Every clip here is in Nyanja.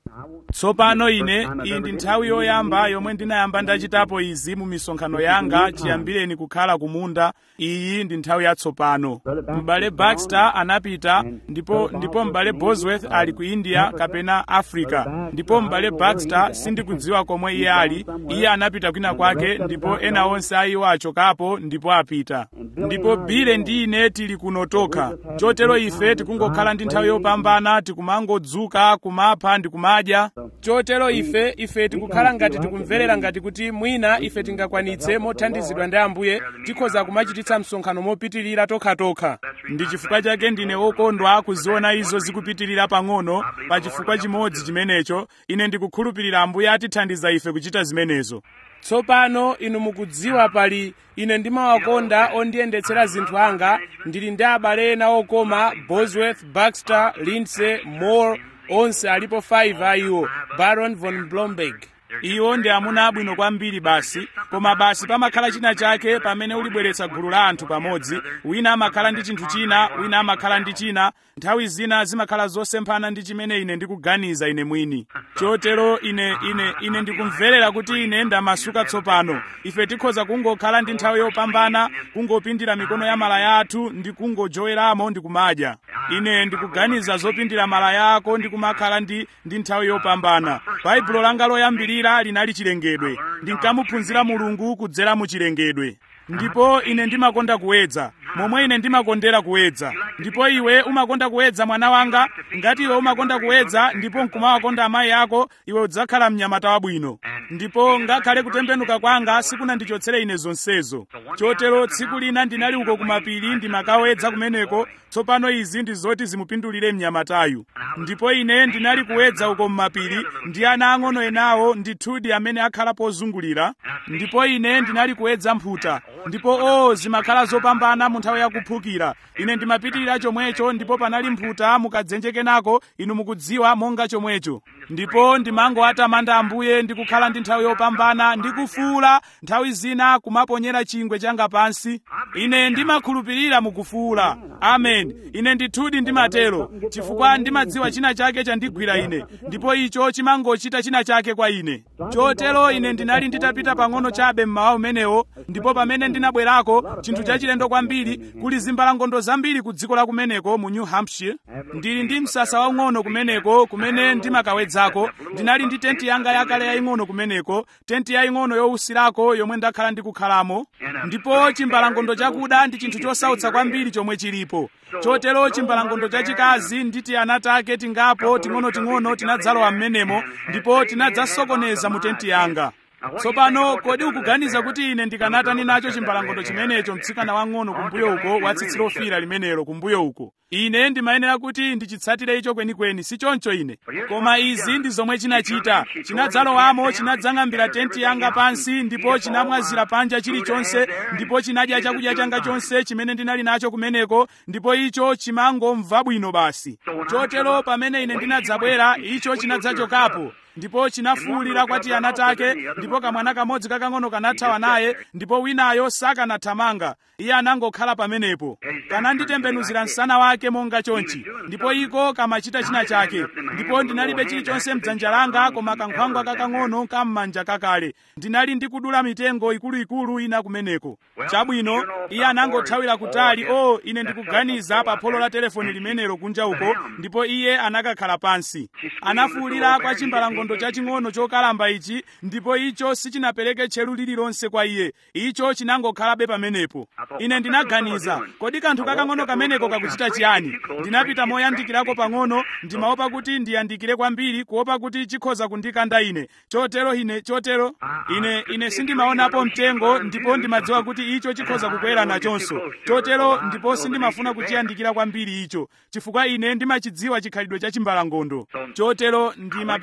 tsopano ine iyi ndi nthawi yoyamba yomwe ndinayamba ndachitapo izi mu misonkhano yanga chiyambireni kukhala kumunda iyi ndi nthawi yatsopano m'bale baxter anapita ndipo ndipo m'bale bosworth ali ku india kapena africa ndipo m'bale baxter sindikudziwa komwe iye ali iye anapita kwina kwake ndipo ena onse a iwo achokapo ndipo apita ndipo bile ndi ine tili kuno tokha chotero ife tikungokhala ndi nthawi yopambana tikumangodzuka kumapha ndi kumadya chotero ife ife tikukhala ngati tikumverera ngati kuti mwina ife tingakwanitse mothandizidwa ndi ambuye tikhoza kumachititsa msonkhano mopitirira tokhatokha ndi chifukwa chake ndine wokondwa kuziona izo zikupitirira pang'ono pa chifukwa chimodzi chimenecho ine ndikukhulupirira ambuye atithandiza ife kuchita zimenezo tsopano inu mukudziwa pali ine ndimawakonda ondiyendetsera zinthu anga ndili ndi abale ena okoma bosworth baxter lindsay moore onse alipo 5 a iwo baron von blomberg iwo ndi amuna abwino kwambiri basi koma basi pamakhala china chake pamene ulibweretsa gulu la anthu pamodzi wina amakhala ndi chinthu china wina amakhala ndi china nthawi zina zimakhala zosemphana ndi chimene ine ndikuganiza ine mwini chotero ine ine ine ndikumverera kuti ine ndamasuka tsopano ife tikhoza kungokhala ndi nthawi yopambana kungopindira mikono ya malaya athu ndi kungojoweramo ndi kumadya ine ndikuganiza zopindira malaya ako ndi kumakhala ndi ndi nthawi yopambana baibulo langa loyambirira linali chilengedwe ndinkamuphunzira mulungu kudzera mu chilengedwe ndipo ine ndimakonda kuwedza momwe ine ndimakondera kuwedza ndipo iwe umakonda kuwedza mwana wanga ngati iwe umakonda kuwedza ndipo nkumawakonda amayi ako iwe udzakhala mnyamata wabwino ndipo ngakhale kutembenuka kwanga sikunandichotsere ine zonsezo chotero tsiku lina ndinali uko kumapiri ndimakawedza kumeneko tsopano izi ndi zoti zimupindulire mnyamatayu ndipo ine ndinali kuwedza uko mmapiri ndi ana ang'ono enawo ndithudi amene akhala pozungulira ndipo ine ndinali kuwedza mphuta ndipo o zimakhala zopambana mu nthawi yakuphukira ine ndimapitirira chomwecho ndipo panali mphuta mukadzenje kenako inu mukudziwa monga chomwecho ndipo ndimangowatamanda ambuye ndikukhala ndi nthawi yopambana ndikufuula nthawi zina kumaponyera chingwe changa pansi ine ndimakhulupirira mukufuula amen ine ndithudi ndimatero chifukwa ndimadziwa china chake chandigwira ine ndipo icho chimangochita china chake kwa ine chotero ine ndinali nditapita pang'ono chabe mmawa umenewo ndipo pamene ndinabwerako chinthu chachilendo kwambiri kuli zimbalangondo zambiri ku dziko la kumeneko mu new hampshire ndili ndi msasa waung'ono kumeneko kumene ndimakawedzako ndinali ndi tenti yanga yakale yaying'ono kumeneko tenti yaying'ono yowusirako yomwe ndakhala ndikukhalamo ndipo chimbalangondo chakuda ndi chinthu chosautsa kwambiri chomwe chilipo chotero chimbalangondo chachikazi ndi tiana take tingapo ting'onoting'ono tinadzalowa m'menemo ndipo tinadzasokoneza mu tenti yanga tsopano kodi ukuganiza kuti ine ndikanatani nacho chimbalangondo chimenecho mtsikana wang'ono kumbuyo uko wa tsitsi lofira limenelo kumbuyo uko ine ndimayenera kuti ndichitsatire icho kwenikweni si choncho ine koma izi ndi zomwe chinachita chinadzalowamo chinadzang'ambira tenti yanga pansi ndipo chinamwazira panja chilichonse ndipo chinadya chakudya changa chonse chimene ndinali nacho kumeneko ndipo icho chimangomva bwino basi chotero pamene ine ndinadzabwera icho chinadzachokapo ndipo chinafuwulira kwa tiana take ndipo kamwana kamodzi kakang'ono kanathawa naye ndipo winayo sakanathamanga iye anangokhala pamenepo kananditembenuzira msana wake monga chonchi ndipo iko kamachita china chake ndipo ndinalibe chilichonse mdzanja langa koma kankhwangwa kakang'ono kam'manja kakale ndinali ndikudula mitengo ikuluikulu ina kumeneko chabwino iye anangothawira kutali o oh, ine ndikuganiza pa pholo la telefoni limenelo kunja uko ndipo iye anakakhala pansi anafuwulira kwa chimbalangondo chaching'ono chokalamba ichi ndipo icho sichinapereke tcheru lililonse kwa iye icho chinangokhalabe pamenepo ine ndinaganiza kodi kanthu kakang'ono kameneko kakuchita chiyani ndinapita moyandikirako pang'ono ndimaopa kuti ndiyandikire kwambiri kuopa kuti chikhoza kundikanda ine chotero ine chotero ine ine sindimaonapo mtengo ndipo ndimadziwa kuti icho chikhoza kukwera nachonso chotero ndipo sindimafuna kuchiyandikira kwambiri icho chifukwa ine ndimachidziwa chikhalidwe cha chimbalangondo chotero ndimapita moyandikira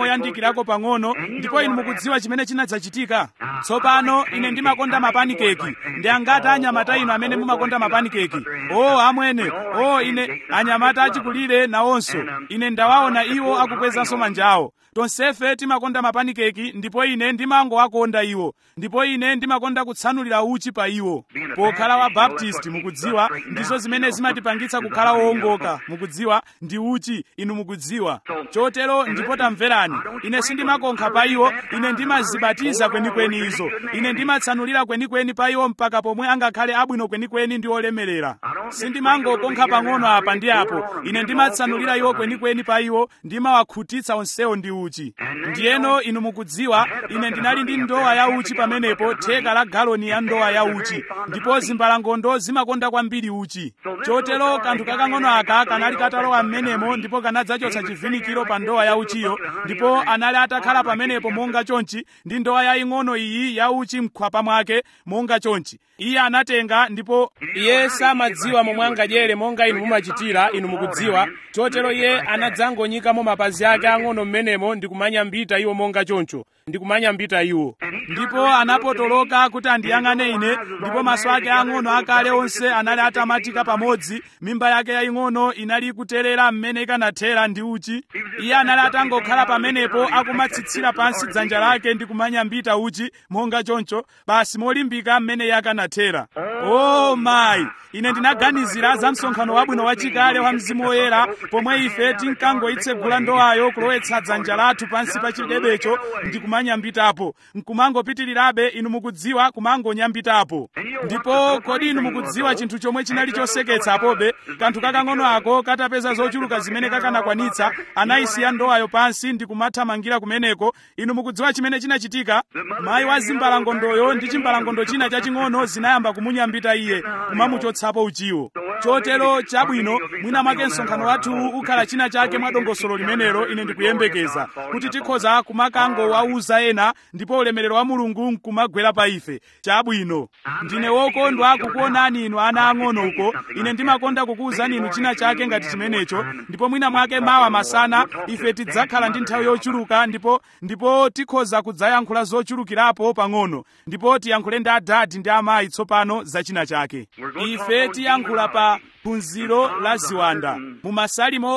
moyandikirako pang'ono ndipo inu mukudziwa chimene chinadzachitika tsopano ine ndimakonda mapanikeki ndi angati anyamata inu amene mumakonda mapanikeki o amwene o ine anyamata achikulire nawonso ine ndawaona iwo akukwezanso manja awo tonsefe timakonda mapanikeki ndipo ine ndimangowakonda iwo ndipo ine ndimakonda kutsanulira uchi pa iwo pokhala wa baptist mukudziwa ndizo zimene zimatipangitsa kukhala wowongoka mukudziwa ndi uchi inu mukudziwa chotero ndipo tamverani ine sindimakonkha pa iwo ine ndimazibatiza kwenikweni izo ine ndimatsanulira kwenikweni pa iwo mpaka pomwe angakhale abwino kwenikweni ndi olemerera sindimangokonkha pang'ono apa ndi apo ine ndimatsanulira iwo kwenikweni pa iwo ndimawakhutitsa onsewo ndi uchi ndiyeno inu mukudziwa ine ndinali ndi ndowa ya uchi pamenepo theka la galoni ya ndowa ya uchi ndipo zimbalangondo zimakonda kwambiri uchi chotero kanthu kakang'ono aka kanali katalowa m'menemo ndipo kanadzachotsa chivinikiro pa ndowa ya uchiyo ndipo anali atakhala pamenepo monga chonchi ndi ndowa yaying'ono iyi ya uchi mkhwapa mwake monga chonchi iye anatenga ndipo iye samadziwa momwe angadyere monga inu mumachitira inu mukudziwa chotero iye anadzangonyikamo mapazi ake ang'ono m'menemo ndi kumanyambita iwo monga choncho ndi kumanyambita iwo ndipo anapotoloka kuti andiyang'ane ine ndipo maso ake ang'ono akale onse anali atamatika pamodzi mimba yake yaying'ono inali ikuterera mmene ikanathera ndi uchi iye anali atangokhala pamenepo akumatsitsira pansi dzanja lake ndi kumanyambita uchi monga choncho basi molimbika mmene iye akanathera o oh, mayi ine ndinaganizira za msonkhano wabwino wachikale wa mzimu woyera pomwe ife tinkangoyitsegula ndowayo kulowetsa dzanja lathu pansi pa chidebecho ndi kumanyambitapo nkumangopitirirabe inu mukudziwa kumangonyambitapo ndipo kodi inu mukudziwa chinthu chomwe chinali choseketsapobe kanthu kakang'ono ako katapeza zochuluka zimene kakanakwanitsa anayisiya ndowayo pansi ndi kumathamangira kumeneko inu mukudziwa chimene chinachitika mayi wa zimbalangondoyo ndi chimbalangondo china chaching'ono zinayamba kumunyambita iye kumamuchotsapo uchiwo chotero chabwino mwina mwake msonkhano wathu ukhala china chake mwa dongosolo limenelo ine ndikuyembekeza kuti tikhoza kumakangowauza ena ndipo ulemerero wa mulungu nkumagwera pa ife chabwino ndine wokondwa kukuonani inu ana ang'ono uko ine ndimakonda kukuwuzani inu china chake ngati chimenecho ndipo mwina mwake mawa masana ife tidzakhala ndi nthawi yochuluka ndipo ndipo tikhoza kudzayankhula zochulukirapo pang'ono ndipo tiyankhule ndi adadi ndi amayi tsopano za china chake ife tiyankhula pa phunziro la ziwanda mu masalimo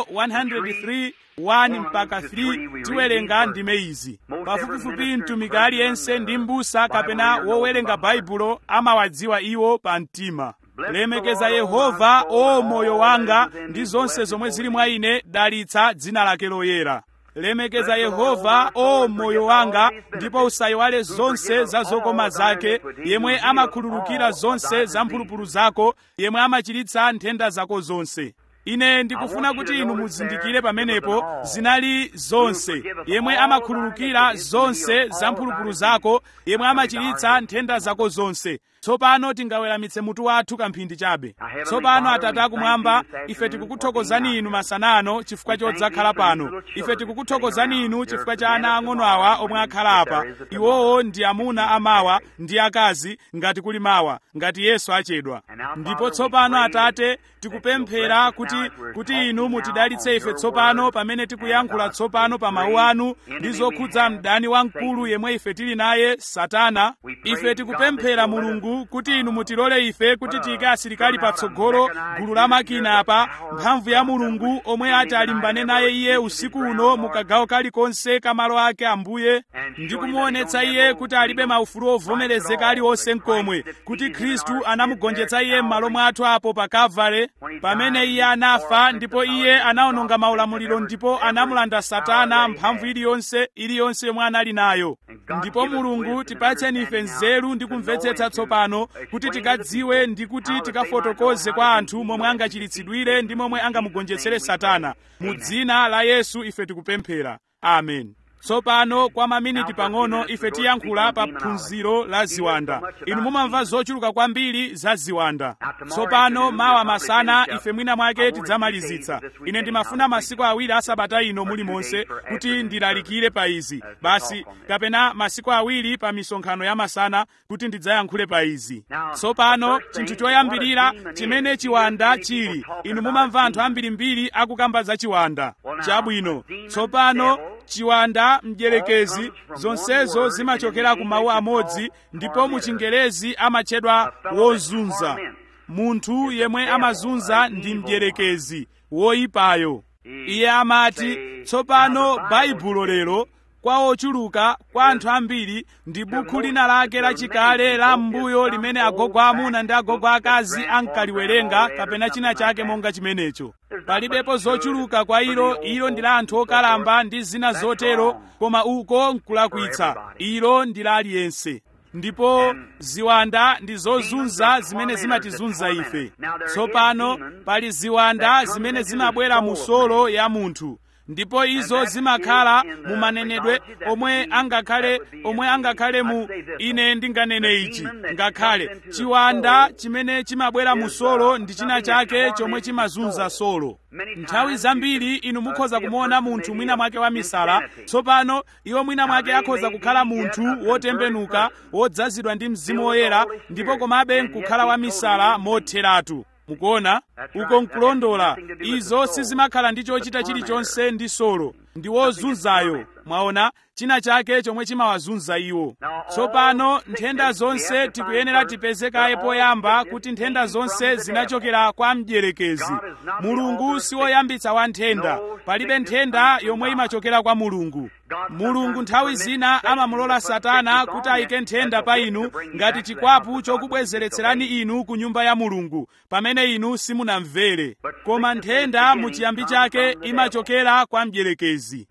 103 1 mpaka 3 tiwerenga ndime izi pafupifupi mtumiki aliyense ndi m'busa kapena wowerenga baibulo amawadziwa iwo pa mtima lemekeza yehova o moyo wanga ndi zonse zomwe zili mwa ine dalitsa dzina lake loyera lemekeza yehova o moyo wanga ndipo usayiwale zonse za zokoma zake yemwe amakhululukira zonse za mphulupulu zako yemwe amachiritsa nthenda zako zonse ine ndikufuna kuti inu muzindikire pamenepo zinali zonse yemwe amakhululukira zonse za mphulupulu zako yemwe amachiritsa nthenda zako zonse tsopano tingaweramitse mutu wathu kamphindi chabe tsopano atate akumwamba ife tikukuthokozani inu masana ano chifukwa chodzakhala pano ife tikukuthokozani inu chifukwa cha ana ang'ono awa omwe akhala apa iwowo ndi amuna amawa ndi akazi ngati kuli mawa ngati yesu achedwa ndipo tsopano atate tikupemphera kuti kuti inu mutidalitse ife tsopano pamene tikuyankhula tsopano pa mawu anu ndi zokhudza mdani wamkulu yemwe ife tili naye satana ife tikupemphera mulungu kuti inu mutilole ife kuti tiyike asilikali patsogolo gulu la makina apa mphamvu ya mulungu omwe ati alimbane naye iye usiku uno mukagawo kalikonse kamalo ake ambuye ndi kumuonetsa iye kuti alibe maufulu ovomerezeka aliwonse mkomwe kuti khristu anamugonjetsa iye m'malo mwathu apo pa kavale pamene iye anafa ndipo iye anawononga maulamuliro ndipo anamulanda satana mphamvu iliyonse iliyonse yomwe anali nayo ndipo mulungu tipatseni ife nzeru ndi kumvetsetsa tsopano kuti tikadziwe ndi kuti tikafotokoze kwa anthu momwe angachiritsidwire ndi momwe angamugonjetsere satana mu dzina la yesu ife tikupemphera amen tsopano kwa maminiti pang'ono ife tiyankhula pa phunziro la ziwanda inu mumamva zochuluka kwambiri za ziwanda tsopano mawa masana ife mwina mwake tidzamalizitsa ine ndimafuna masiku awiri asabata ino mulimonse kuti ndilalikire pa izi basi kapena masiku awiri pa misonkhano ya masana kuti ndidzayankhule pa izi tsopano chinthu choyambirira chimene chiwanda chili inu mumamva anthu ambirimbiri akukamba za chiwanda chabwino tsopano chiwanda mdierekezi zonsezo zimachokera ku mawu amodzi ndipo mu chingerezi amatchedwa wozunza munthu yemwe amazunza ndi mdierekezi woyipayo iye amati tsopano baibulo lero kwa ochuluka kwa anthu ambiri ndi bukhu lina lake lachikale la m'mbuyo limene agogo amuna ndi agogo akazi ankaliwerenga kapena china chake monga chimenecho palibepo zochuluka kwa ilo ilo ndi la anthu okalamba ndi zina zotero koma uko nkulakwitsa ilo ndi la aliyense ndipo ziwanda ndi zozunza zimene zimatizunza ife tsopano pali ziwanda zimene zimabwera mu solo ya munthu ndipo izo zimakhala mu manenedwe omwe angakhale omwe angakhale mu ine ndinganene ichi ngakhale chiwanda chimene chimabwera mu solo ndi china chake chomwe chimazunza solo nthawi zambiri inu mukhoza kumuona munthu mwina mwake wa misala tsopano iwo mwina mwake akhoza kukhala munthu wotembenuka wodzazidwa ndi mzimu woyera ndipo komabe nkukhala wa misala motheratu mukuona uko nkulondola izo sizimakhala ndi chochita chilichonse ndi solo ndi wozunzayo mwaona china chake chomwe chimawazunza iwo tsopano nthenda zonse tikuyenera tipezekaye poyamba kuti nthenda zonse zinachokera kwa mdierekezi mulungu siwoyambitsa wa nthenda palibe nthenda yomwe imachokera kwa mulungu mulungu nthawi zina amamulola satana kuti ayike nthenda pa inu ngati chikwapu chokubwezeretserani inu ku nyumba ya mulungu pamene inu simunamvere koma nthenda mu chiyambi chake imachokera kwa mdierekezi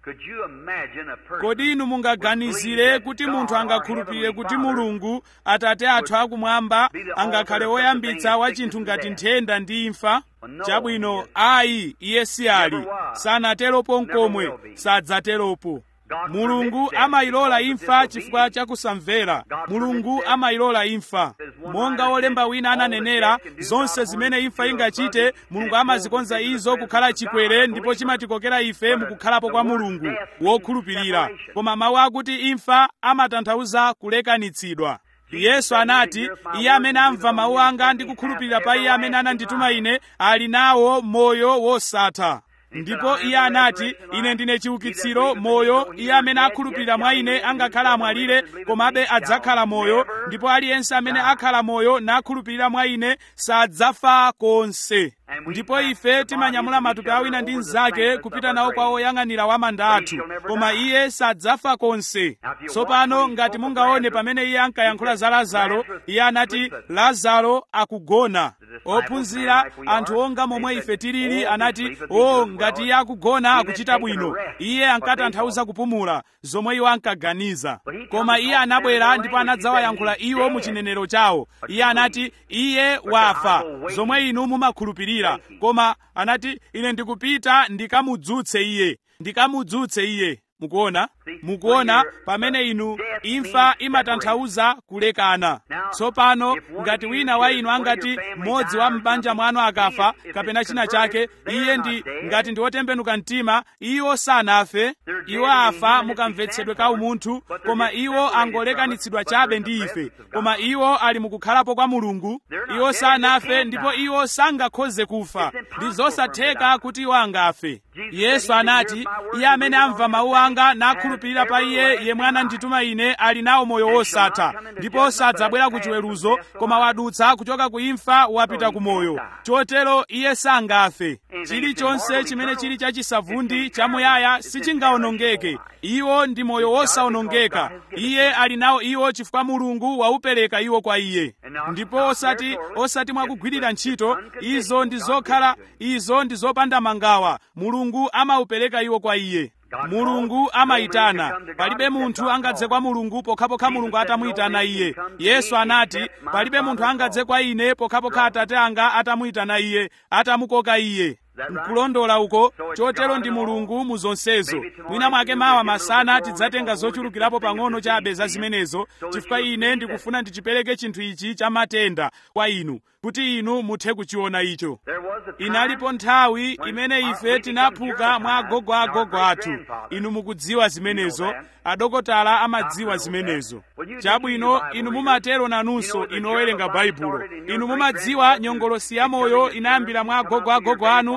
kodi inu mungaganizire kuti munthu angakhulupirire kuti mulungu atate athu akumwamba angakhale woyambitsa wa chinthu ngati nthenda ndi imfa chabwino ayi iye si ali sanateropo nkomwe sadzateropo mulungu amayilola imfa chifukwa chakusamvera mulungu amayilola imfa monga wolemba wina ananenera zonse zimene imfa ingachite mulungu amazikonza izo kukhala chikwere ndipo chimatikokera ife mukukhalapo kwa mulungu wokhulupirira koma mawu akuti imfa amatanthauza kulekanitsidwa yesu anati iye amene amva mawu anga ndi kukhulupirira pa iye amene anandituma ine ali nawo moyo wosatha ndipo iye anati ine ndine chiukitsiro moyo iye amene akhulupirira mwa ine angakhala amwalire komabe adzakhala moyo ndipo aliyense amene akhala moyo nakhulupirira mwa ine sadzafa konse ndipo ife timanyamula matupi awina ndi mnzake kupita nawo kwa oyang'anira wa manda athu koma iye sadzafa konse tsopano ngati mungaone pamene iye ankayankhula za lazaro iye anati lazaro akugona ophunzira anthu onga momwe ife tilili anati o ngati iye akugona akuchita bwino iye ankatanthauza kupumula zomwe iwo ankaganiza koma iye anabwera ndipo anadzawayankhula iwo mu chinenero chawo iye anati iye wafa zomwe inu mumakhulupirira koma anati ine ndikupita ndikamudzutse iye ndikamudzutse iye mukuona mukuona pamene inu imfa imatanthauza kulekana tsopano ngati wina wa inu angati mmodzi wa m'banja mwanu akafa kapena china chake iye ndi ngati ndi wotembenuka mtima iwo sanafe iwo afa mukamvetsedwe ka umunthu koma iwo angolekanitsidwa chabe ndi ife koma iwo ali mukukhalapo kwa mulungu iwo sanafe ndipo iwo sangakhoze kufa ndi zosatheka kuti iwo angafe yesu anati iye amene amva mawu anga nakhulupirira pa iye yemwe anandituma ine ali nawo moyo wosatha ndipo sadzabwera ku chiweruzo koma wadutsa kuchoka ku imfa wapita ku moyo chotero iye sangafe chilichonse chimene chili chachisavundi chamuyaya sichingawonongeke iwo ndi moyo wosawonongeka iye ali nawo iwo chifukwa mulungu waupereka iwo kwa iye ndipo osati osati mwakugwirira ntchito izo ndi zokhala izo ndi zopanda mangawa mulungu amaupereka iwo kwa iye mulungu amayitana palibe munthu angadze kwa mulungu pokhapokha mulungu atamuyitana iye yesu anati palibe munthu angadze kwa ine pokhapokha atate anga atamuyitana iye atamukoka iye nkulondola uko chotero ndi mulungu mu zonsezo mwina mwake mawa masana tidzatenga zochulukirapo pang'ono chabe za zimenezo chifukwa ine ndikufuna ndichipereke chinthu ichi cha matenda kwa inu kuti inu muthe kuchiona icho inalipo nthawi imene ife tinaphuka mwa agogo agogo athu inu mukudziwa zimenezo adokotala amadziwa zimenezo chabwino inu mumatero nanunso inu owerenga baibulo inu mumadziwa nyongolosi ya moyo inayambira mwa agogo agogo anu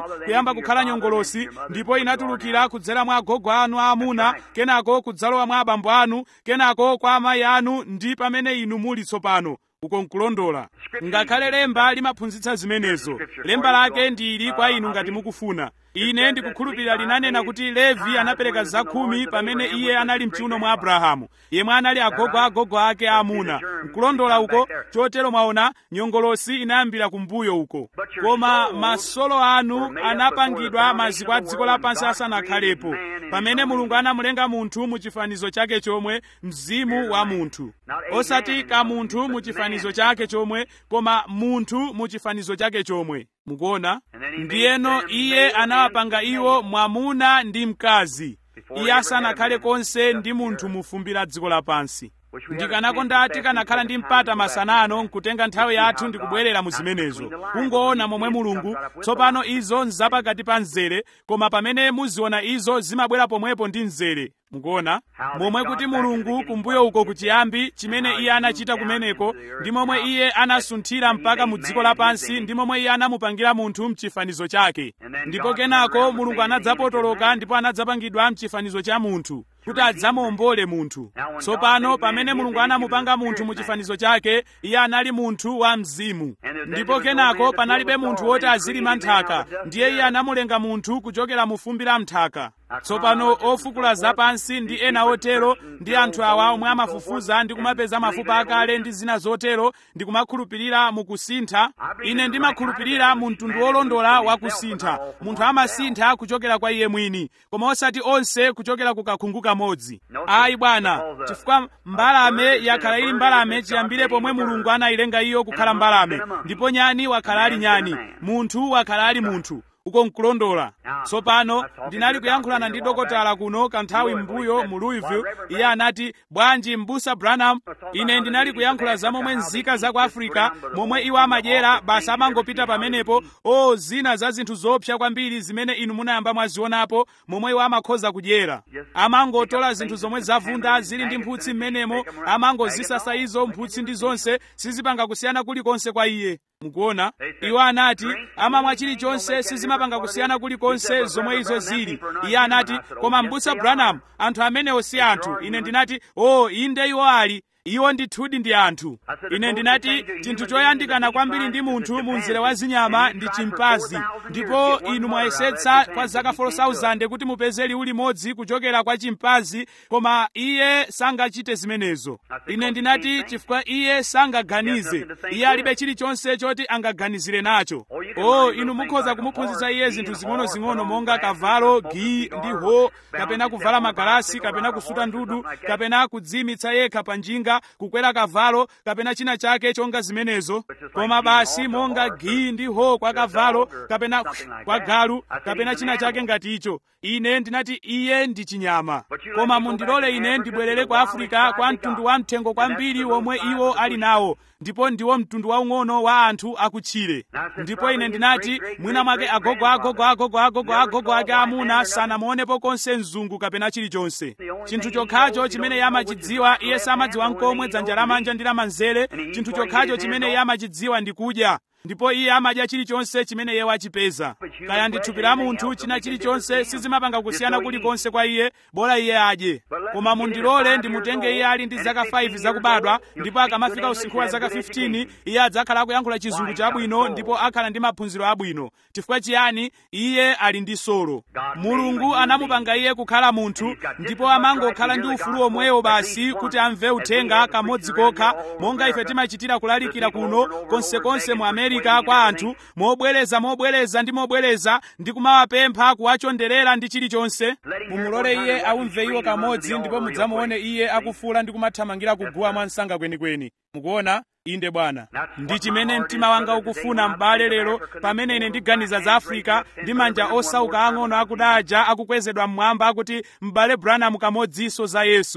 kuyamba kukhala nyongolosi ndipo inatulukira kudzera mwa agogo anu aamuna kenako kudzalowa mwa abambo anu kenako kwa amayi anu ndi pamene inu muli tsopano uko nkulondola ngakhale lemba limaphunzitsa zimenezo lemba lake ndili kwa inu ngati mukufuna ine ndikukhulupirira linanena kuti levi anapereka zakhumi pamene iye anali mchiuno mwa abrahamu yemwe anali agogo agogo ake aamuna nkulondola uko chotero mwaona nyongolosi inayambira kumbuyo uko koma masolo anu anapangidwa maziko a dziko lapansi asanakhalepo pamene mulungu anamulenga munthu mu chifanizo chake chomwe mzimu wa munthu osati kamunthu mu chifanizo chake chomwe koma munthu mu chifanizo chake chomwe mukuona ndiyeno iye anawapanga iwo mwamuna ndi mkazi iye asanakhale konse ndi munthu mu fumbi la dziko lapansi ndikanakonda tikanakhala ndi mpata masanano nkutenga nthawi yathu ndikubwerera mu zimenezo kungoona momwe mulungu tsopano izo nzapakati pa mzere koma pamene muziona izo zimabwera pomwepo ndi mzere mukuona momwe kuti mulungu kumbuyo uko kuchiyambi chimene iye anachita kumeneko ndi momwe iye anasunthira mpaka mu dziko lapansi ndi momwe iye anamupangira munthu mchifanizo chake ndipo kenako mulungu anadzapotoloka ndipo anadzapangidwa mchifanizo cha munthu kuti adzamuombole munthu tsopano pamene mulungu anamupanga munthu mu chifanizo chake iye anali munthu wa mzimu ndipo kenako panalibe munthu woti azilima nthaka ndiye iye anamulenga munthu kuchokera mu fumbi la mthaka tsopano ofukula zapansi ndi ena otero ndi anthu awa omwe amafufuza ndi kumapeza mafupa akale ndi zina zotero ndi kumakhulupirira mu kusintha ine ndimakhulupirira mu mtundu wolondola wa kusintha munthu amasintha kuchokera kwa iye mwini koma osati onse kuchokera ku kakhungu kamodzi ayi bwana chifukwa mbalame yakhala ili mbalame chiyambire pomwe mulungu anayilenga iyo kukhala mbalame ndipo nyani wakhala ali nyani munthu wakhala ali munthu uko nkulondola tsopano ndinali kuyankhulana ndi dokotala kuno kanthawi m'mbuyo mu louisville iye anati bwanji m'busa branham ine ndinali kuyankhula za momwe nzika za ku africa momwe iwo amadyera basi amangopita pamenepo o zina za zinthu zoopsa kwambiri zimene inu munayamba mwazionapo momwe iwo amakhoza kudyera amangotola zinthu zomwe zavunda zili ndi mphutsi m'menemo amangozisasa izo mphutsi ndi zonse sizipanga kusiyana kulikonse kwa iye mukuona iwo anati amamwa chilichonse sizimapanga kusiyana kulikonse zomwe izo zili iye anati koma m'busa branham anthu amenewo si anthu ine ndinati o oh, inde iwo ali iwo ndithudi ndi anthu ine ndinati chinthu choyandikana kwambiri ndi munthu mu mzere wa zinyama ndi chimpanzi ndipo inu mwayesetsa kwa zaka 4000 kuti mupeze liwu limodzi kuchokera kwa chimpanzi koma iye sangachite zimenezo ine ndinati chifukwa iye sangaganize iye alibe chilichonse choti angaganizire nacho o inu mukhoza kumuphunzitsa iye zinthu zing'ono-zing'ono monga kavalo gi ndi ho kapena kuvala magalasi kapena kusuta ndudu kapena kudzimitsa yekha pa njinga kukwera kavalo kapena china chake chonga zimenezo koma basi monga gi ndi ho kwa kavalo kapena kwa galu kapena china chake ngati icho ine ndinati iye ndi chinyama koma mundilole ine ndibwerere kwa afrika kwa mtundu wa mthengo kwambiri womwe iwo ali nawo ndipo ndiwo mtundu waung'ono wa anthu akutchire ndipo ine ndinati mwina mwake agogo agogo agogo agogo agogo ake amuna sanamuonepo konse mzungu kapena chilichonse chinthu chokhacho chimene iye amachidziwa iye samadziwa nkomwe dzanja lamanja ndi lamanzere chinthu chokhacho chimene iye amachidziwa ndi kudya ndipo iye amadya chilichonse chimene iye wachipeza kaya ndi thupi la munthu china chilichonse sizimapanga kusiyana kulikonse kwa iye bora iye adye koma mundilole ndimutenge iye ali ndi zaka 5 zakubadwa ndipo akamafika usinkhu wa zaka 15 iye adzakhala akuyankhula chizungu chabwino ndipo akhala ndi maphunziro abwino chifukwa chiyani iye ali ndi solo mulungu anamupanga iye kukhala munthu ndipo amangokhala ndi ufulu omwewo basi kuti amve uthenga kamodzi kokha monga ife timachitira kulalikira kuno konsekonse mu amerika kwa anthu mobwereza mobwereza ndi mobwereza ndi kumawapempha kuwachonderera ndi chilichonse mumulole iye aumve iwo kamodzi ndipo mudzamuone iye akufuula ndi kumathamangira kuguwa mwansanga kwenikweni mukuona inde bwana ndi chimene mtima wanga ukufuna m'bale lero pamene ine ndiganiza za afrika ndi manja osauka ang'ono akudaja akukwezedwa mmwamba akuti m'bale branham kamodzinso za yesu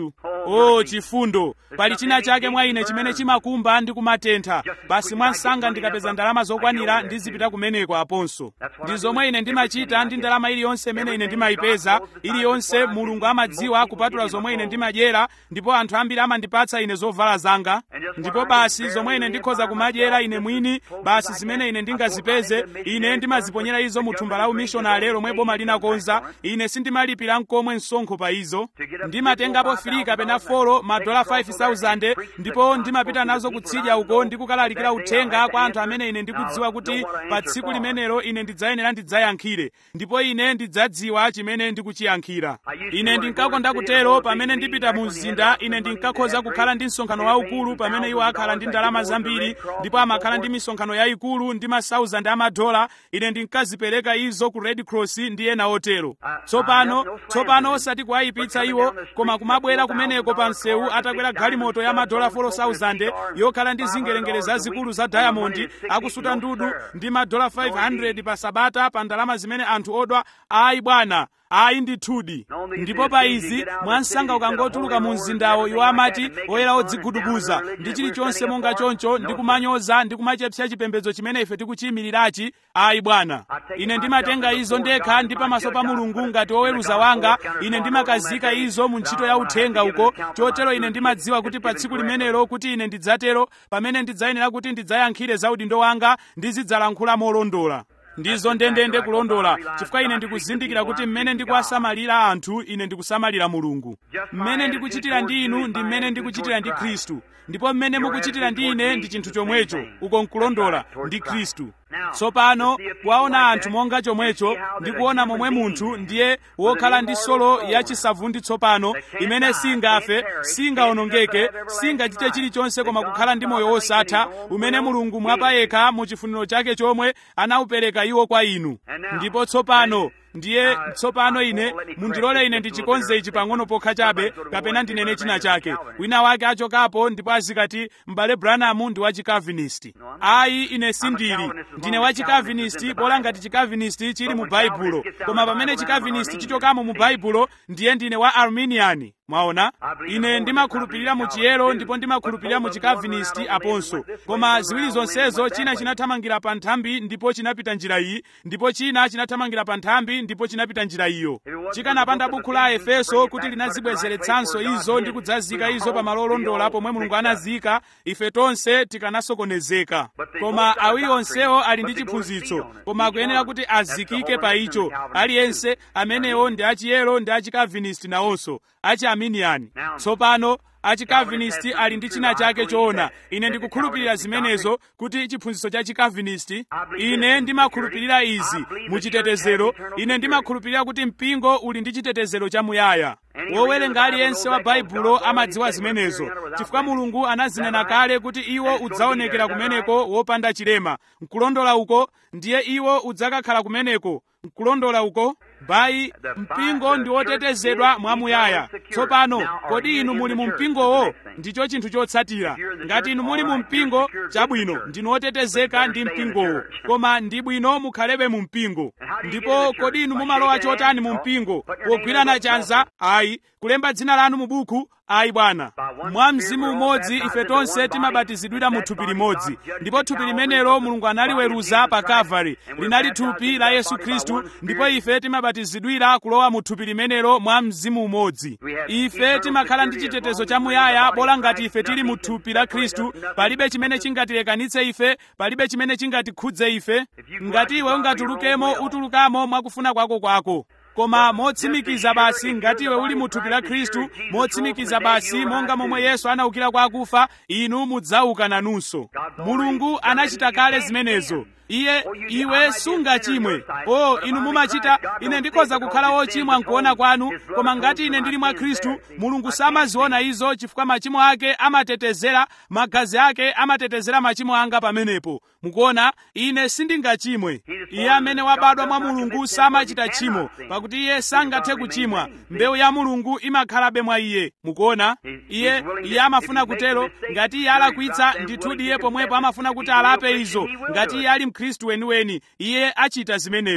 o chifundo pali china chake mwa ine chimene chimakumba ndi kumatentha basi mwansanga ndikapeza ndalama zokwanira ndizipita kumeneko aponso ndi zomwe ine ndimachita ndi ndalama iliyonse imene ine ndimayipeza iliyonse mulungu amadziwa kupatula zomwe ine ndimadyera ndipo anthu ambiri amandipatsa ine zovala zanga ndipo basi zomwe ine ndikhoza kumadyera ine mwini basi zimene ine ndingazipeze ine ndimaziponyera izo mu thumba la umishonale lomwe boma linakonza ine sindimalipira mkomwe msonkho pa izo ndimatengapo filika pena folo madola 5000 ndipo ndimapita nazo kutsidya uko ndikukalalikira uthenga kwa anthu amene ine ndikudziwa kuti pa tsiku limenelo ine ndidzayenera ndidzayankhire ndipo ine ndidzadziwa chimene ndikuchiyankhira ine ndinkakonda kutero pamene ndipita mu mzinda ine ndinkakhoza kukhala ndi msonkhano waukulu pamene iwo akhala ndi ndalama zambiri ndipo amakhala ndi misonkhano yayikulu ndi ma 1000 amadola ine ndinkazipereka izo ku red cross ndi ena otero tsopano tsopano osati kuwayipitsa iwo koma kumabwera kumeneko pa msewu atakwera galimoto ya madola 4000 yokhala ndi zingelengele zazikulu za diamond akusuta ndudu ndi madola 500 pa sabata pa ndalama zimene anthu odwa ayi bwana ayi ndithudi ndipo pa izi mwansanga ukangotuluka mu mzindawo iwo amati oyera odzigudubuza ndi chilichonse monga choncho ndi kumanyoza ndi kumachepsa chipembedzo chimene ife tikuchiyimirirachi ayi bwana ine ndimatenga izo ndekha ndi pamaso pa mulungu ngati woweruza wanga ine ndimakazika izo mu ntchito ya uthenga uko chotero ine ndimadziwa kuti pa tsiku limenelo kuti ine ndidzatero pamene ndidzayenera kuti ndidzayankhire za udindo wanga ndizidzalankhula molondola ndizo ndendende kulondola chifukwa ine ndikuzindikira kuti mmene ndikuwasamalira anthu ine ndikusamalira mulungu mmene ndikuchitira ndi inu ndi mmene ndikuchitira ndi khristu ndipo mmene mukuchitira ndi ine ndi chinthu chomwecho uko nkulondola ndi khristu tsopano kuwaona anthu monga chomwecho ndi kuona momwe munthu ndiye wokhala ndi solo yachisavundi tsopano imene singafe singawonongeke singachite chilichonse koma kukhala ndi moyo wosatha umene mulungu mwapayekha mu chifuniro chake chomwe anawupereka iwo kwa inu ndipo tsopano ndiye tsopano ine mundilole ine ndichikonze ichi pang'ono pokha chabe kapena ndinene china chake wina wake achokapo ndipo azikati m'bale branamu ndi wachikavinist ayi ine sindili ndine wachikavinist bola ngati chikavinist chili mu baibulo koma pamene chikavinist chichokamo mu baibulo ndiye ndine wa arminian mwaona ine ndimakhulupirira mu chiyero ndipo ndimakhulupirira mu chikavinist aponso koma ziwiri zonsezo china chinathamangira pa nthambi ndipo chinapita njira iyi ndipo china chinathamangira pa nthambi ndipo chinapita njira iyo chikanapanda bukhu la efeso kuti linazibwezeretsanso izo ndi kudzazika izo pa malo olondola pomwe mulungu anazika ife tonse tikanasokonezeka koma awiri onsewo ali ndi chiphunzitso koma akuyenera kuti azikike pa icho aliyense amenewo ndi achiyero ndi achikavinist nawonso achiarminian tsopano achikavinist ali ndi china chake choona ine ndikukhulupirira zimenezo kuti chiphunzitso cha chikavinist ine ndimakhulupirira izi mu chitetezero ine ndimakhulupirira kuti mpingo uli ndi chitetezero chamuyaya wowerenga aliyense wa baibulo amadziwa zimenezo chifukwa mulungu anazinena kale kuti iwo udzaonekera kumeneko wopanda chilema nkulondola uko ndiye iwo udzakakhala kumeneko nkulondola uko bayi mpingo ndi wotetezedwa mwamuyaya tsopano kodi inu muli mu mpingowo ndicho chinthu chotsatira ngati inu muli mu mpingo chabwino ndinu wotetezeka ndi mpingowo koma ndi bwino mukhalebe mu mpingo ndipo kodi inu mumalowa chotani mu mpingo pogwirana chanza ayi kulemba dzina lanu mu buku ayi bwana mwa mzimu umodzi ife tonse timabatizidwira mu thupi limodzi ndipo thupi limenelo mulungu analiweruza pa kalvari linali thupi la yesu khristu ndipo ife timabatizidwira kulowa mu thupi limenelo mwa mzimu umodzi ife timakhala ndi chitetezo chamuyaya bola ngati ife tili mu thupi la khristu palibe chimene chingatilekanitse ife palibe chimene chingatikhudze ife ngati iwe ungatulukemo utulukamo mwakufuna kwako kwako koma motsimikiza basi ngati iwe uli mu thupi la khristu motsimikiza basi monga momwe yesu anaukira kwa akufa inu mudzauka nanunso mulungu anachita kale zimenezo iye iwe sungachimwe o inu mumachita ine ndikhoza kukhala wochimwa nkuona kwanu koma ngati ine ndili mwa khristu mulungu samaziona izo chifukwa machimo ake amatetezera magazi ake amatetezera machimo anga pamenepo mukuona ine sindingachimwe iye amene wabadwa mwa mulungu samachita tchimo pakuti iye sangathe kuchimwa mbewu ya mulungu imakhalabe mwa iye mukuona iye iye amafuna kutero ngati iye alakwitsa ndithudi iye pomwepo amafuna kuti alape izo ngati iye ali mkhristu weniweni iye achita zimenezo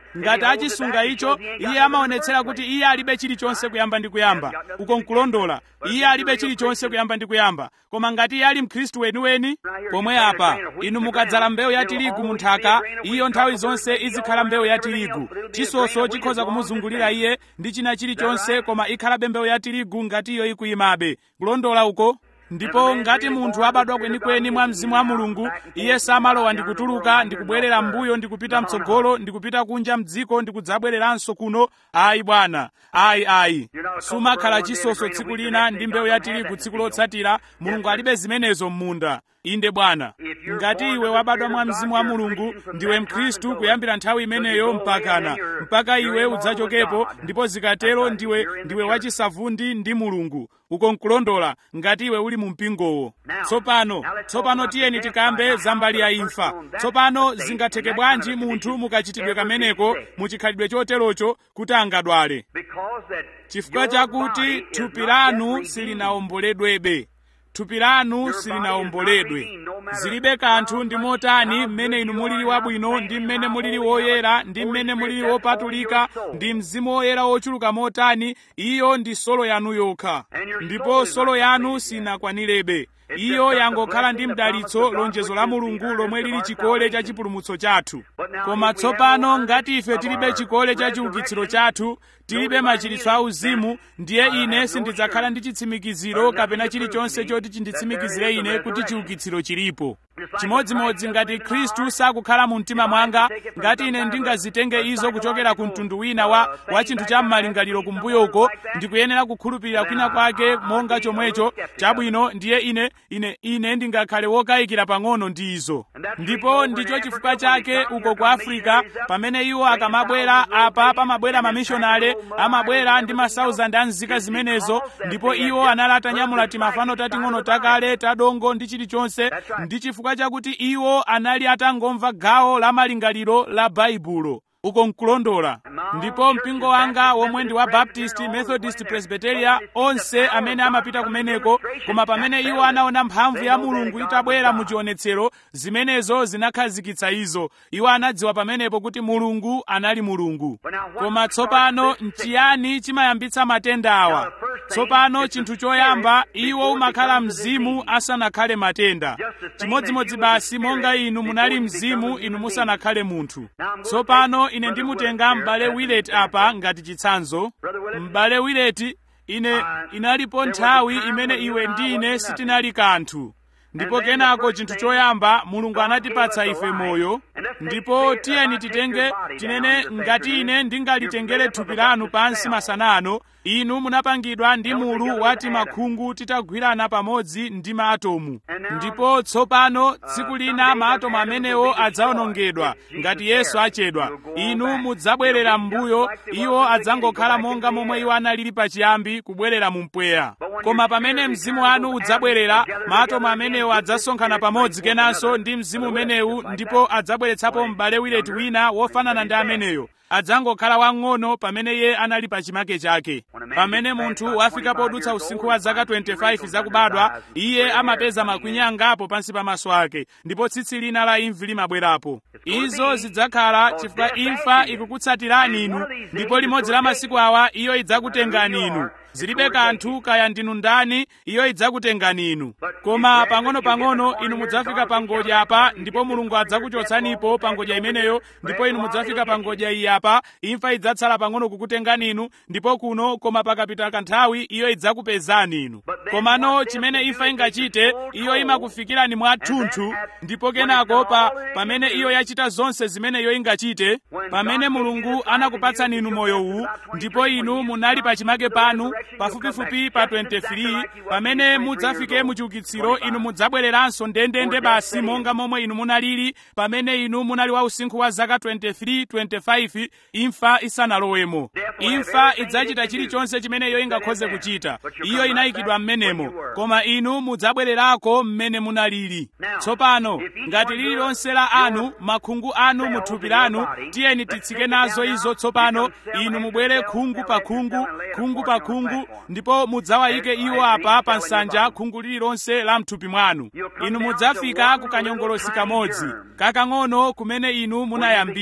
ngati achisunga icho iye amaonetsera kuti iye alibe chilichonse kuyamba ndi kuyamba uko nkulondola iye alibe chilichonse kuyamba ndi kuyamba koma ngati iye ali mkhristu weniweni pomwe apa inu mukadzala mbewu ya tirigu mu nthaka iyo nthawi zonse izikhala mbewu ya tirigu chisonso chikhoza kumuzungulira iye ndi china chilichonse koma ikhalabe mbewu ya tirigu ngati iyo ikuyimabe kulondola uko ndipo ngati munthu abadwa kwenikweni mwa mzimu wa mulungu iye samalowa ndi kutuluka ndi kubwerera m'mbuyo ndi kupita mtsogolo ndi kupita kunja mdziko ndi kudzabwereranso kuno ayi bwana ayi ayi sumakhala chisonso tsiku lina ndi mbewu ya tirigu tsiku lotsatira mulungu alibe zimenezo m'munda inde bwana ngati iwe wabadwa mwa mzimu wa mulungu ndiwe mkhristu kuyambira nthawi imeneyo mpakana mpaka iwe udzachokepo ndipo zikatero ndiwe ndiwe wachisavundi ndi mulungu uko nkulondola ngati iwe uli mu mpingowo tsopano tsopano tiyeni tikambe za mbali ya imfa tsopano zingatheke bwanji munthu mukachitidwe kameneko muchikhalidwe choterocho kuti angadwale chifukwa chakuti thupi lanu silinawomboledwebe thupi lanu silinawomboledwe zilibe kanthu ndi motani mmene inu mulili wabwino ndi mmene mulili woyera ndi mmene mulili wopatulika ndi mzimu woyera wochuluka motani iyo ndi solo yanu yokha ndipo solo yanu sinakwanirebe iyo yangokhala ndi mdalitso lonjezo la mulungu lomwe lili chikole cha chipulumutso chathu koma tsopano ngati ife tilibe chikole cha chiukitsiro chathu tilibe machiritso auzimu ndiye ine sindidzakhala ndi chitsimikiziro kapena chilichonse choti chinditsimikizire ine kuti chiukitsiro chilipo chimodzimodzi ngati khristu sakukhala mu mtima mwanga ngati ine ndingazitenge izo kuchokera ku mtundu wina wa, wa chinthu cha m'malingaliro kumbuyo uko ndikuyenera kukhulupirira kwina kwake monga chomwecho chabwino ndiye ine ine ine ndingakhale wokayikira pang'ono ndi izo ndipo ndicho chifukwa chake uko ku afrika pamene iwo akamabwera apa pamabwera mamishonale amabwera ndi masauzandi a nzika zimenezo ndipo iwo anali atanyamula timafano tating'ono takale tadongo ndi chilichonse ndi chifukwa chakuti iwo anali atangomva gawo la malingaliro la baibulo uko nkulondola ndipo mpingo wanga womwe ndi wa baptist methodist presbyteria onse amene amapita kumeneko koma pamene iwo anaona mphamvu ya mulungu itabwera mu chionetsero zimenezo zinakhazikitsa izo iwo anadziwa pamenepo kuti mulungu anali mulungu koma tsopano nchiyani chimayambitsa matenda awa tsopano chinthu choyamba iwo umakhala mzimu asanakhale matenda chimodzimodzi basi monga inu munali mzimu inu musanakhale munthu tsopano ine ndimutenga m'bale wileti apa ngati chitsanzo m'bale wileti ine inalipo nthawi imene iwe ndi ine sitinali kanthu ndipo kenako chinthu choyamba mulungu anatipatsa ife moyo ndipo tiyeni titenge tinene ngati ine ndingalitengere thupi lanu pansi masana ano inu munapangidwa ndi mulu wati makhungu titagwirana pamodzi ndi maatomu ndipo tsopano tsiku lina maatomu amenewo adzawonongedwa ngati yesu achedwa inu mudzabwerera m'mbuyo iwo adzangokhala monga momwe iwo analili pachiyambi kubwerera mu mpweya koma pamene mzimu wanu udzabwerera maatomu amenewo adzasonkhana pamodzi kenanso ndi mzimu umenewu ndipo adzabweretsapo m'bale wileti wina wofanana ndi ameneyo adzangokhala wang'ono pamene iye anali pa chimake chake pamene munthu wafika podutsa usinkhu wa zaka 25 zakubadwa iye amapeza makwinya angapo pansi pamaso ake ndipo tsitsi lina la imvi limabwerapo izo zidzakhala chifukwa imfa ikukutsatirani inu ndipo limodzi la masiku awa iyo idzakutengani inu zilibe kanthu kaya ndinu ndani iyo idzakutengani inu koma pang'ono-pang'ono inu mudzafika pa ngodya apa ndipo mulungu adzakuchotsanipo pa ngodya imeneyo ndipo inu mudzafika pa ngodya iyi apa imfa idzatsala pang'ono kukutengani inu ndipo kuno koma pakapita kanthawi iyo idzakupezani inu komano chimene imfa ingachite iyo imakufikirani mwathunthu ndipo kenako pa pamene iyo yachita zonse zimene iyo ingachite pamene mulungu anakupatsani inu moyo uwu ndipo inu munali pachimake panu pafupifupi pa 23 pamene mudzafike muchiukitsiro inu mudzabwereranso ndendende basi monga momwe inu munalili pamene inu munali wa usinkhu wa zaka 23 25 imfa isanalowemo imfa idzachita chilichonse chimene iyo ingakhoze kuchita iyo inayikidwa m'menemo koma inu mudzabwererako mmene munalili tsopano ngati lililonse la anu makhungu anu mu thupi lanu tiyeni titsike nazo izo tsopano inu mubwere khungu pa khungu khungu pa khungu ndipo mudzawayike iwo apa pa nsanja khungu lililonse la mthupi mwanu inu mudzafika ku kanyongolosi kamodzi kakang'ono kumene inu munayambira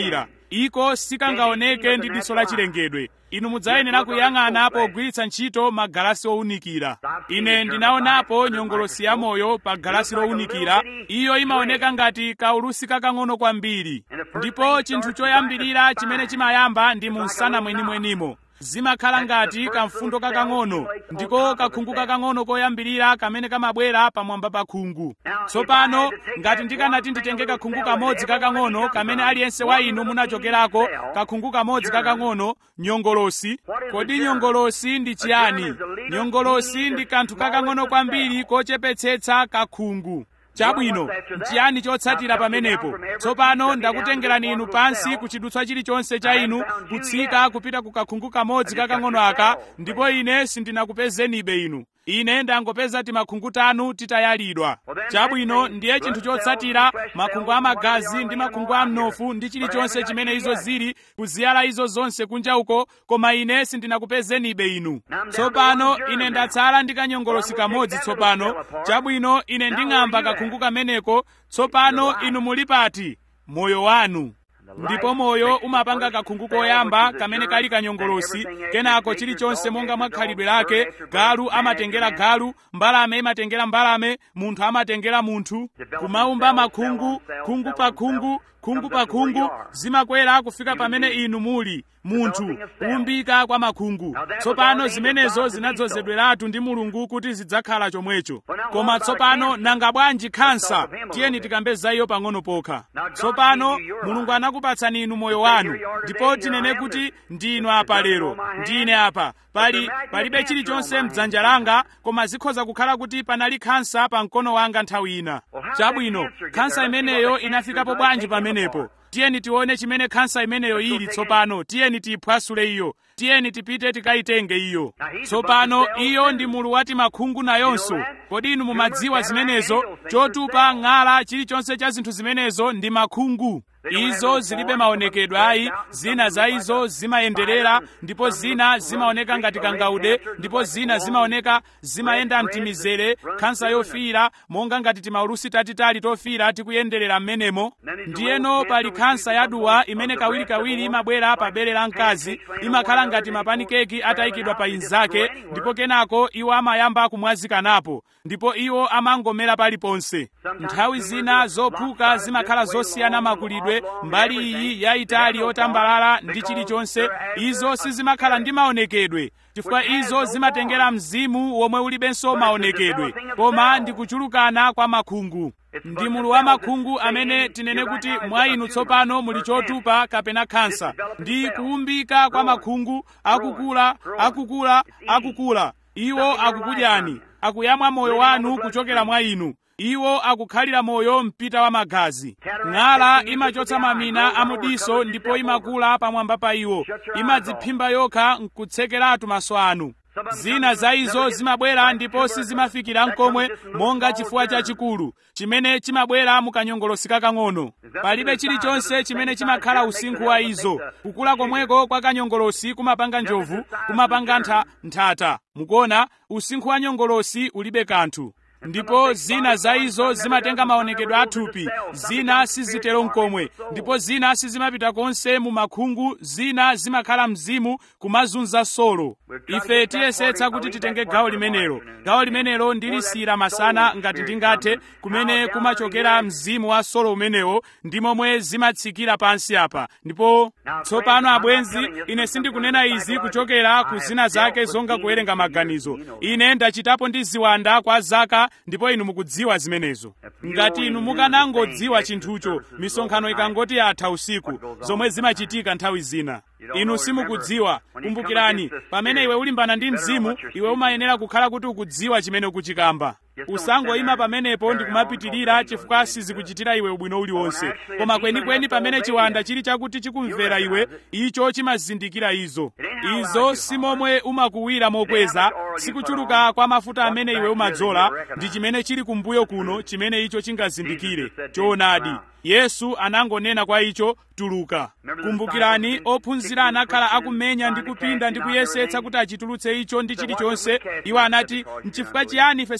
iko sikangaoneke ndi diso la chilengedwe inu mudzayenera kuyang'ana pogwiritsa ntchito magalasi owunikira ine ndinaonapo nyongolosi ya moyo pa galasi lowunikira iyo imaoneka ngati kaulusi kakang'ono kwambiri ndipo chinthu choyambirira chimene chimayamba ndi mu msana mwenimwenimo zimakhala ngati kamfundo kakang'ono ndiko kakhungu kakang'ono koyambirira kamene kamabwera pamwamba pa khungu tsopano ngati ndikanati nditenge kakhungu kamodzi kakang'ono kamene aliyense wa inu munachokerako kakhungu kamodzi kakang'ono nyongolosi kodi nyongolosi ndi chiyani nyongolosi ndi kanthu kakang'ono kwambiri kochepetsetsa kakhungu chabwino nchiyani chotsatira pamenepo tsopano ndakutengerani inu pansi kuchidutswa chilichonse cha inu kutsika kupita ku kakhungu kamodzi kakang'ono aka ndipo ine sindinakupezenibe inu ine ndangopeza timakhungu tanu titayalidwa chabwino ndiye chinthu chotsatira makhungu amagazi ndi makhungu amnofu ndi chilichonse chimene izo zili kuziyala izo zonse kunja uko koma ine sindinakupezenibe inu tsopano ine ndatsala ndi kanyongolosi kamodzi tsopano chabwino ine nding'amba kakhungu kameneko tsopano inu muli pati moyo wanu ndipo moyo umapanga kakhungu koyamba kamene kali kanyongolosi kenako chilichonse monga mwa khalidwe lake galu amatengera galu mbalame imatengera mbalame munthu amatengera munthu kumaumba makhungu khungu pa khungu khungu pa khungu zimakwera kufika pamene inu muli munthu kuumbika kwa makhungu tsopano zimenezo zinadzozedweratu ndi mulungu kuti zidzakhala chomwecho koma tsopano nanga bwanji khansa tiyeni tikambe za iyo pang'ono pokha tsopano mulungu anakupatsani inu moyo wanu ndipo tinene kuti ndinu apa lero ndine apa pali palibe chilichonse mdzanja langa koma zikhoza kukhala kuti panali khansa pa mkono wanga nthawi ina chabwino khansa imeneyo inafikapo bwanji pamenepo tiyeni tione chimene khansa imeneyo ili tsopano tiyeni tiyiphwasule iyo tiyeni tipite tikayitenge iyo tsopano iyo ndi mulu wati makhungu nayonso kodi inu mumadziwa zimenezo chotupa ng'ala chilichonse cha zinthu zimenezo ndi makhungu izo zilibe maonekedwe ayi zina za izo zimayenderera ndipo zina zimaoneka ngati kangaude ndipo zina zimaoneka zimayenda mtimizere khansa yofiira monga ngati timaulusi tatitali tofiira tikuyenderera m'menemo ndiyeno pali khansa yaduwa imene kawirikawiri imabwera pa bere la mkazi imakhala ngati mapanikeki atayikidwa pa inzake ndipo kenako iwo amayamba kumwazikanapo ndipo iwo amangomera paliponse nthawi zina zophuka zimakhala zosiyana makulidwe mbali iyi yayitali yotambalala ndi chilichonse izo sizimakhala ndi maonekedwe chifukwa izo zimatengera mzimu womwe ulibenso maonekedwe koma ndi kuchulukana kwa makhungu ndi mulu wa makhungu amene tinene kuti mwa inu tsopano muli chotupa kapena khansa ndi kuumbika kwa makhungu akukula akukula akukula iwo akukudyani akuyamwa moyo wanu kuchokera mwa inu iwo akukhalira moyo mpita wa magazi ng'ala imachotsa mamina amudiso ndipo imakula pamwamba pa iwo imadziphimba yokha nkutsekeratu maso anu zina za izo zimabwera ndipo sizimafikira nkomwe monga chifuwa chachikulu chimene chimabwera mukanyongolosi kakang'ono palibe chilichonse chimene chimakhala usinkhu wa izo kukula komweko kwa kanyongolosi kumapanga njovu kumapanga ntha, nthata mukuona usinkhu wa nyongolosi ulibe kanthu ndipo zina za izo zimatenga maonekedwe athupi zina sizitero nkomwe ndipo zina sizimapita konse mu makhungu zina zimakhala mzimu kumazunza solo ife tiyesetsa kuti titenge gawo limenelo gawo limenelo ndilisira masana ngati ndingathe kumene kumachokera mzimu wa solo umenewo ndi momwe zimatsikira pansi apa ndipo tsopano abwenzi ine sindikunena izi kuchokera ku zina zake zonga kuwerenga maganizo ine ndachitapo ndi ziwanda kwa zaka ndipo inu mukudziwa zimenezo ngati inu mukanangodziwa chinthucho misonkhano ikangoti yatha usiku zomwe zimachitika nthawi zina inu simukudziwa kumbukirani pamene iwe ulimbana ndi mzimu iwe umayenera kukhala kuti ukudziwa chimene ukuchikamba usangoyima pamenepo ndi kumapitirira chifukwa sizikuchitira iwe ubwino uliwonse koma kwenikweni pamene chiwanda chili chakuti chikumvera iwe icho chimazindikira izo izo si momwe umakuwira mokweza sikuchuluka kwa mafuta amene iwe umadzola ndi chimene chili kumbuyo kuno chimene icho chingazindikire choonadi yesu anangonena kwa icho tuluka kumbukirani ophunzira anakhala akumenya ndi kupinda ndi kuyesetsa kuti achitulutse icho ndi chilichonse iwo anati nchifukwa chiyani ife sitinathe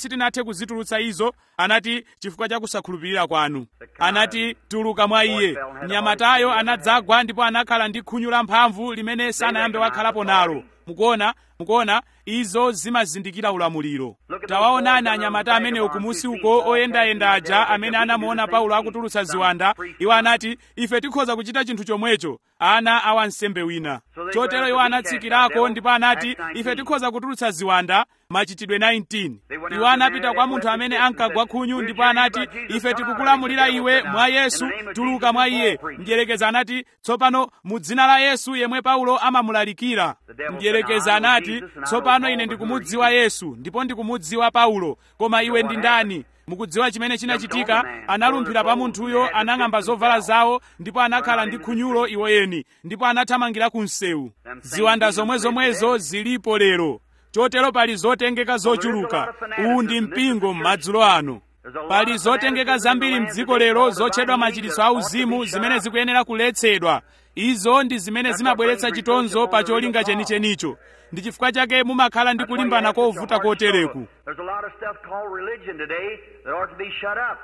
kuzitulutsa izo anati chifukwa cha kusakhulupirira kwanu anati tuluka mwa iye mnyamatayo anadzagwa ndipo anakhala ndi khunyu la mphamvu limene sanayambe wakhalapo nalo mukuona mukuona izo zimazindikira ulamuliro tawaonani anyamata amenewo kumusi uko oyendayenda aja amene anamuona paulo akutulutsa ziwanda iwo anati ife tikhoza kuchita chinthu chomwecho ana a wansembe wina chotero iwo anatsikirako ndipo anati ife tikhoza kutulutsa ziwanda machitidwe 19 iwo anapita kwa munthu amene ankagwa khunyu ndipo anati ife tikukulamulira iwe mwa yesu tuluka mwa iye mdyerekeza anati tsopano mu dzina la yesu yemwe paulo amamulalikira mdyerekeza anati tsopano ine ndikumudziwa yesu ndipo ndikumudziwa paulo koma iwe ndi ndani mukudziwa chimene chinachitika analumphira pa munthuyo anang'amba zovala zawo ndipo anakhala ndi khunyulo iwoyeni ndipo anathamangira ku msewu ziwanda zomwezomwezo zilipo lero chotero pali zotengeka zochuluka uwu ndi mpingo m'madzulo ano pali zotengeka zambiri mdziko lero zotchedwa machiritso auzimu zimene zikuyenera kuletsedwa izo ndi zimene zimabweretsa chitonzo pa cholinga chenichenicho ndi chifukwa chake mumakhala ndi kulimbana kovuta kotereku There's a lot of stuff called religion today that ought to be shut up.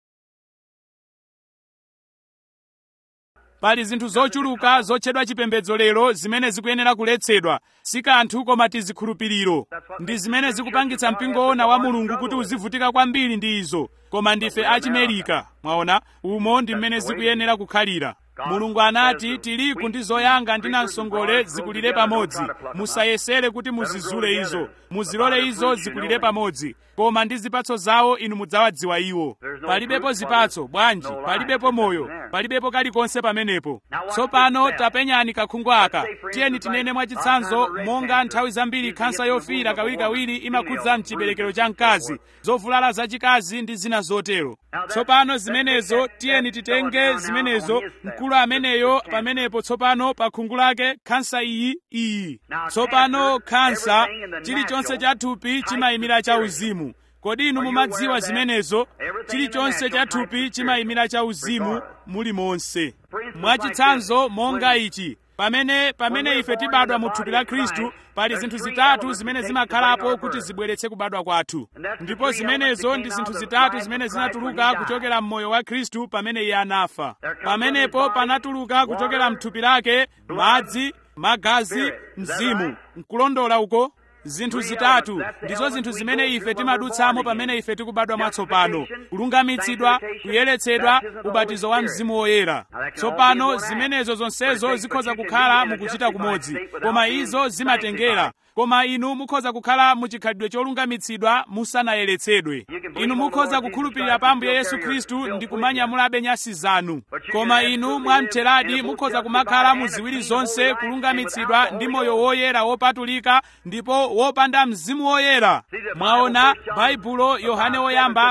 pali zinthu zochuluka zotchedwa chipembedzo lero zimene zikuyenera kuletsedwa si kanthu koma tizikhulupiriro ndi zimene zikupangitsa mpingo wona wa mulungu kuti uzivutika kwambiri ndi izo koma ndife achimerika mwaona umo ndi mmene zikuyenera kukhalira mulungu anati tirigu ndi zoyanga ndi namsongole zikulire pamodzi musayesere kuti muzizule izo muzilole izo zikulire pamodzi koma ndi zipatso zawo inu mudzawadziwa iwo palibepo zipatso bwanji palibepo moyo palibepo kalikonse pamenepo tsopano tapenyani kakhungu aka tiyeni tinene mwachitsanzo monga nthawi zambiri khansa yofiira kawirikawiri imakhudza mchiberekero cha mkazi zovulala zachikazi ndi zina zotero tsopano zimenezo tiyeni titenge zimenezo mkulu ameneyo pamenepo tsopano pa khungu lake khansa iyi iyi tsopano khansa chilichonse cha thupi chimayimira cha uzimu kodi inu mumadziwa zimenezo chilichonse cha thupi chimayimira cha uzimu muli monse mwachitsanzo monga ichi pamene pamene ife tibadwa mu thupi la khristu pali zinthu zitatu zimene zimakhalapo kuti zibweretse kubadwa kwathu ndipo zimenezo ndi zinthu zitatu zimene zinatuluka kuchokera mmoyo wa khristu pamene iye anafa pamenepo panatuluka kuchokera mthupi lake madzi magazi mzimu nkulondola uko zinthu zitatu ndizo zinthu zimene ife timadutsamo pamene ife tikubadwa mwatsopano kulungamitsidwa kuyeretsedwa ubatizo wa mzimu woyera tsopano zimenezo zonsezo zikhoza kukhala mukuchita kumodzi koma izo zimatengera koma inu mukhoza kukhala muchikhalidwe cholungamitsidwa musanayeretsedwe inu mukhoza kukhulupirira pa ambuye yesu khristu ndi kumanyamulabe nyasi zanu koma inu mwamtheradi mukhoza kumakhala mu ziwiri zonse kulungamitsidwa ndi moyo woyera wopatulika ndipo wopanda mzimu woyera mwaona baibulo yohane woyamba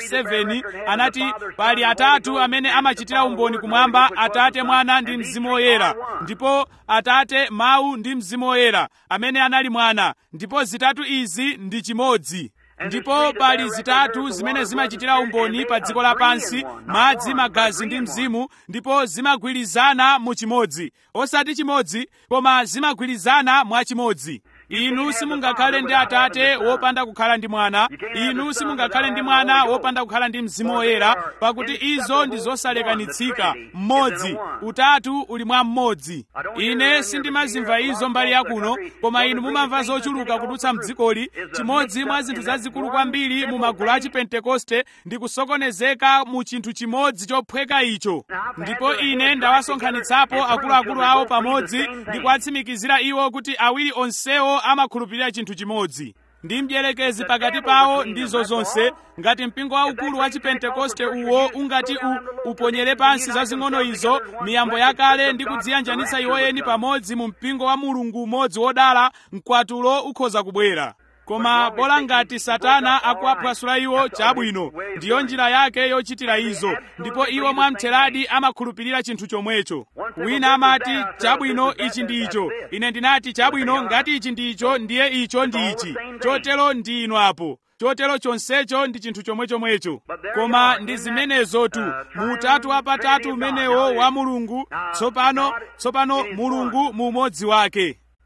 5:7 anati pali atatu amene amachitira umboni kumwamba atate mwana ndi mzimu woyera ndipo atate mawu ndi mzimu woyera amene anali mwana ndipo zitatu izi ndi chimodzi ndipo pali zitatu zimene zimachitira umboni pa dziko lapansi madzi magazi ndi mzimu ndipo zimagwirizana mu chimodzi osati chimodzi koma zimagwirizana mwa chimodzi inu simungakhale ndi atate wopanda kukhala ndi mwana inu simungakhale ndi mwana wopanda kukhala ndi mzimu woyera pakuti izo ndi zosalekanitsika mmodzi utatu uli mwa mmodzi ine sindimazimva izo mbali yakuno koma inu mumamva zochuluka kudutsa mdzikoli chimodzi mwa zinthu zazikulu kwambiri mu magulu a chipentekoste ndi kusokonezeka mu chinthu chimodzi chophweka icho ndipo ine ndawasonkhanitsapo akuluakulu awo pamodzi ndi kuwatsimikizira iwo kuti awiri onsewo amakhulupirira chinthu chimodzi ndi mdierekezi pakati pawo ndizo zonse ngati mpingo waukulu wa chipentekoste uwo ungati u, uponyere pansi zazing'ono izo miyambo yakale ndi kudziyanjanitsa iwoyeni pamodzi mu mpingo wa mulungu umodzi wodala mkwatulo ukhoza kubwera koma bola ngati satana akuwaphwasula iwo chabwino ndiyo njira yake yochitira izo ndipo iwo mwamtheradi amakhulupirira chinthu chomwecho wina amati chabwino ichi ndi icho ine ndinati chabwino ngati ichi ndi icho ndiye icho ndi ichi chotero ndi inu apo chotero chonsecho ndi chinthu chomwechomwecho koma ndi zimenezotu mu utatu wapatatu umenewo wa mulungu tsopano tsopano mulungu mu umodzi wake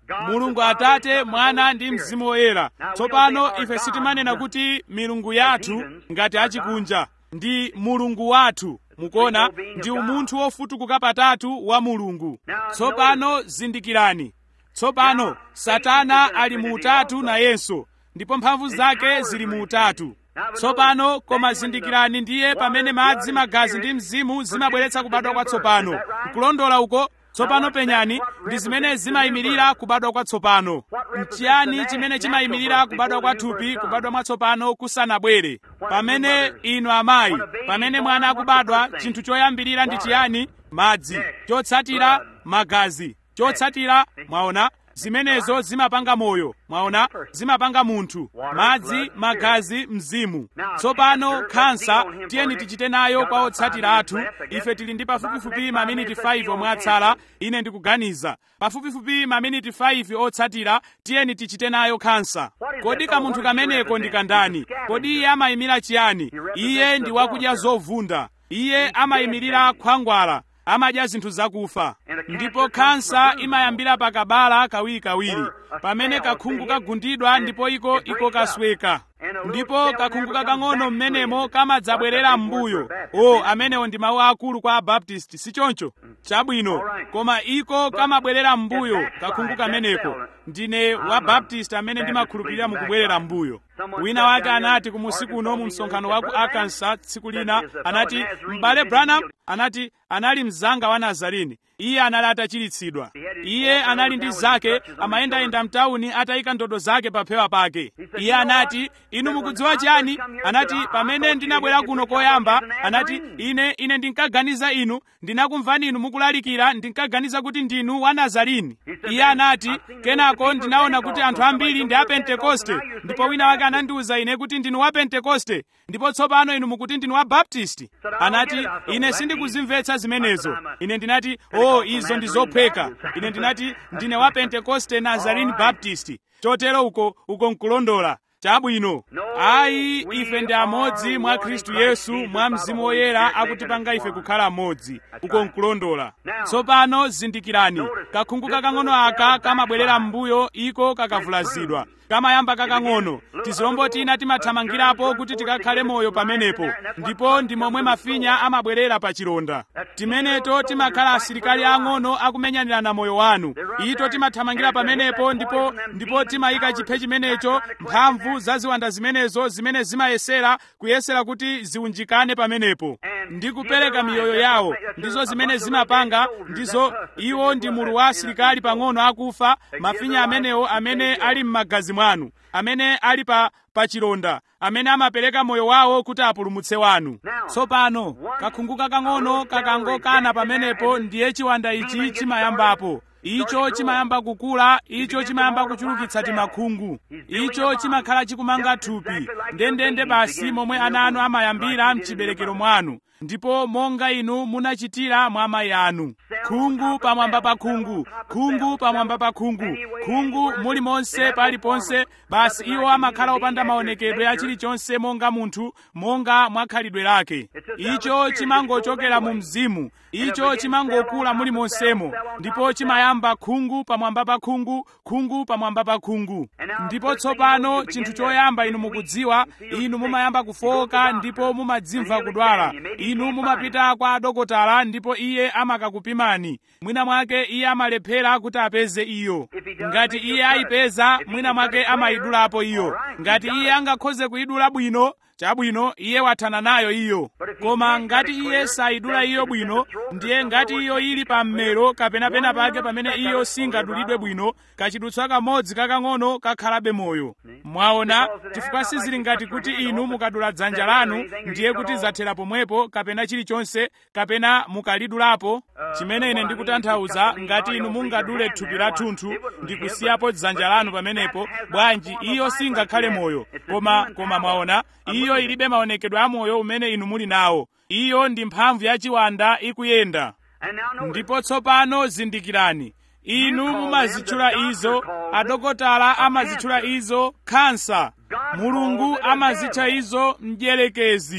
mulungu atate mwana ndi mzimu woyera tsopano ife sitimanena kuti milungu yathu ngati achikunja ndi mulungu wathu mukuona ndi umunthu wofutukuka patatu wa mulungu tsopano zindikirani tsopano satana ali mu utatu nayenso ndipo mphamvu zake zili mu utatu tsopano koma zindikirani ndiye pamene madzi magazi ndi mzimu zimabweretsa kubadwa kwatsopano nkulondola uko tsopano penyani ndi zimene zimayimirira kubadwa kwatsopano nchiyani chimene chimayimirira kubadwa kwa thupi kubadwa mwatsopano kusanabwere pamene inu amayi pamene mwana akubadwa chinthu choyambirira ndi chiyani madzi chotsatira magazi chotsatira mwaona zimenezo zimapanga moyo mwaona zimapanga munthu madzi magazi mzimu tsopano khansa tiyeni tichite nayo kwa otsatira athu ife tili ndi pafupifupi maminiti 5 omwe atsala ine ndikuganiza pafupifupi maminiti 5 otsatira tiyeni tichite nayo khansa kodi kamunthu kameneko ndi kandani kodi iye amayimira chiyani iye ndi wakudya zovunda iye amayimirira khwangwala amadya zinthu zakufa ndipo khansa imayambira pakabala kawirikawiri pamene kakhungu kagundidwa ndipo iko iko kasweka ndipo kakhungu kakang'ono mmenemo kamadzabwerera m'mbuyo o amenewo ndi mawu akulu kwa abaptisti sichoncho chabwino koma iko kamabwerera m'mbuyo kakhungu kameneko ndine wa baptist amene ndimakhulupirira mukubwerera m'mbuyo wina wake anati kumusi kuno mu msonkhano wa ku arkansas tsiku lina anati m'bale branham anati anali mzanga wa nazarini iye anali atachiritsidwa iye anali ndi zake amayendayenda mtawuni atayika ndodo zake paphewa pake iye anati inu mukudziwa chiyani anati pamene ndinabwera kuno koyamba anati ine ine ndinkaganiza inu ndinakumvani inu mukulalikira ndinkaganiza kuti ndinu wa nazarini iye anati kenako ndinaona kuti anthu ambiri ndi a pentekoste ndipo wina wake anandiwuza ine kuti ndinu wa pentekoste ndipo tsopano inu mukuti ndinu wa baptisti anati ine sindikuzimvetsa zimenezo ine ndinati o izo ndi zophweka ine ndinati ndine wa pentekoste nazarene baptist chotero uko uko nkulondola chabwino ayi ife ndi amodzi mwa khristu yesu mwa mzimu woyera akutipanga ife kukhala amodzi uko nkulondola tsopano zindikirani kakhungu kakang'ono aka kamabwerera m'mbuyo iko kakavulazidwa kamayamba kakang'ono tizilombo tina timathamangirapo kuti tikakhale moyo pamenepo ndipo ndi momwe mafinya amabwerera pa chilonda timeneto timakhala asilikali ang'ono akumenyanirana moyo wanu ito timathamangira pamenepo ndipo ndipo timayika chiphe chimenecho mphamvu za ziwanda zimenezo zimene zimayesera kuyesera kuti ziunjikane pamenepo ndi kupereka miyoyo yawo ndizo zimene zimapanga ndizo iwo ndi mulu wa asilikali pang'ono akufa mafinya amenewo amene ali m'magazi mwanu amene ali pa pachilonda amene amapereka moyo wawo kuti apulumutse wanu tsopano kakhungu kakang'ono kakangokana pamenepo ndiye chiwanda ichi chimayambapo icho chimayamba kukula icho chimayamba kuchulukitsa timakhungu icho chimakhala chikumanga thupi ndendende basi momwe ana anu amayambira mchiberekero mwanu ndipo monga inu munachitira mwa amayi anu khungu pamwamba pa khungu khungu pamwamba pa khungu khungu mulimonse paliponse basi iwo amakhala opanda maonekedwe a chilichonse monga munthu monga mwa khalidwe lake icho chimangochokera mu mzimu icho chimangokula mulimonsemo ndipo chimayamba khungu pamwamba pa khungu khungu pamwamba pa khungu ndipo tsopano chinthu choyamba inu mukudziwa inu mumayamba kufoka ndipo mumadzimva kudwala inu mumapita kwa adokotala ndipo iye amakakupimani mwina mwake iye amalephera kuti apeze iyo ngati iye ayipeza mwina mwake amayidulapo iyo ngati iye angakhoze kuyidula bwino chabwino iye wathana nayo iyo koma ngati iye sayidula iyo bwino ndiye ngati iyo ili pa mmero kapena pena pake pamene iyo singadulidwe bwino kachidutswa kamodzi kakang'ono kakhalabe moyo mwaona chifukwa sizili ngati kuti inu mukadula dzanja lanu ndiye kuti zathera pomwepo kapena chilichonse kapena mukalidulapo chimene ine ndikutanthauza ngati inu mungadule thupi la thunthu ndi kusiyapo dzanja lanu pamenepo bwanji iyo singakhale moyo koma koma mwaona iyo ilibe maonekedwe a moyo umene inu muli nawo iyo ndi mphamvu ya chiwanda ikuyenda ndipo tsopano zindikirani inu mumazitchula izo adokotala amazitchula izo khansa mulungu amazitcha izo mdierekezi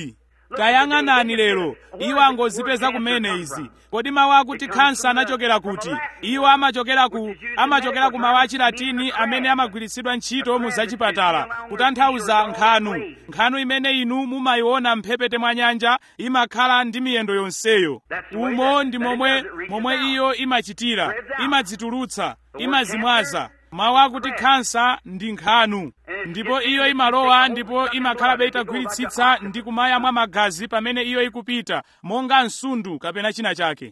tayang'anani lero iwo angozipeza kumene izi kodi mawu akuti khansa anachokera kuti iwo amachokera ku amachokera ku mawu achilatini amene amagwiritsidwa ntchito mu zachipatala kutanthauza nkhanu nkhanu imene inu mumayiona mphepete mwa nyanja imakhala ndi miyendo yonseyo umo ndi momwe momwe iyo imachitira imadzitulutsa imazimwaza mawu akuti khansa ndi nkhanu ndipo iyo imalowa ndipo imakhalabe itagwiritsitsa ndi kumayamwa magazi pamene iyo ikupita monga msundu kapena china chake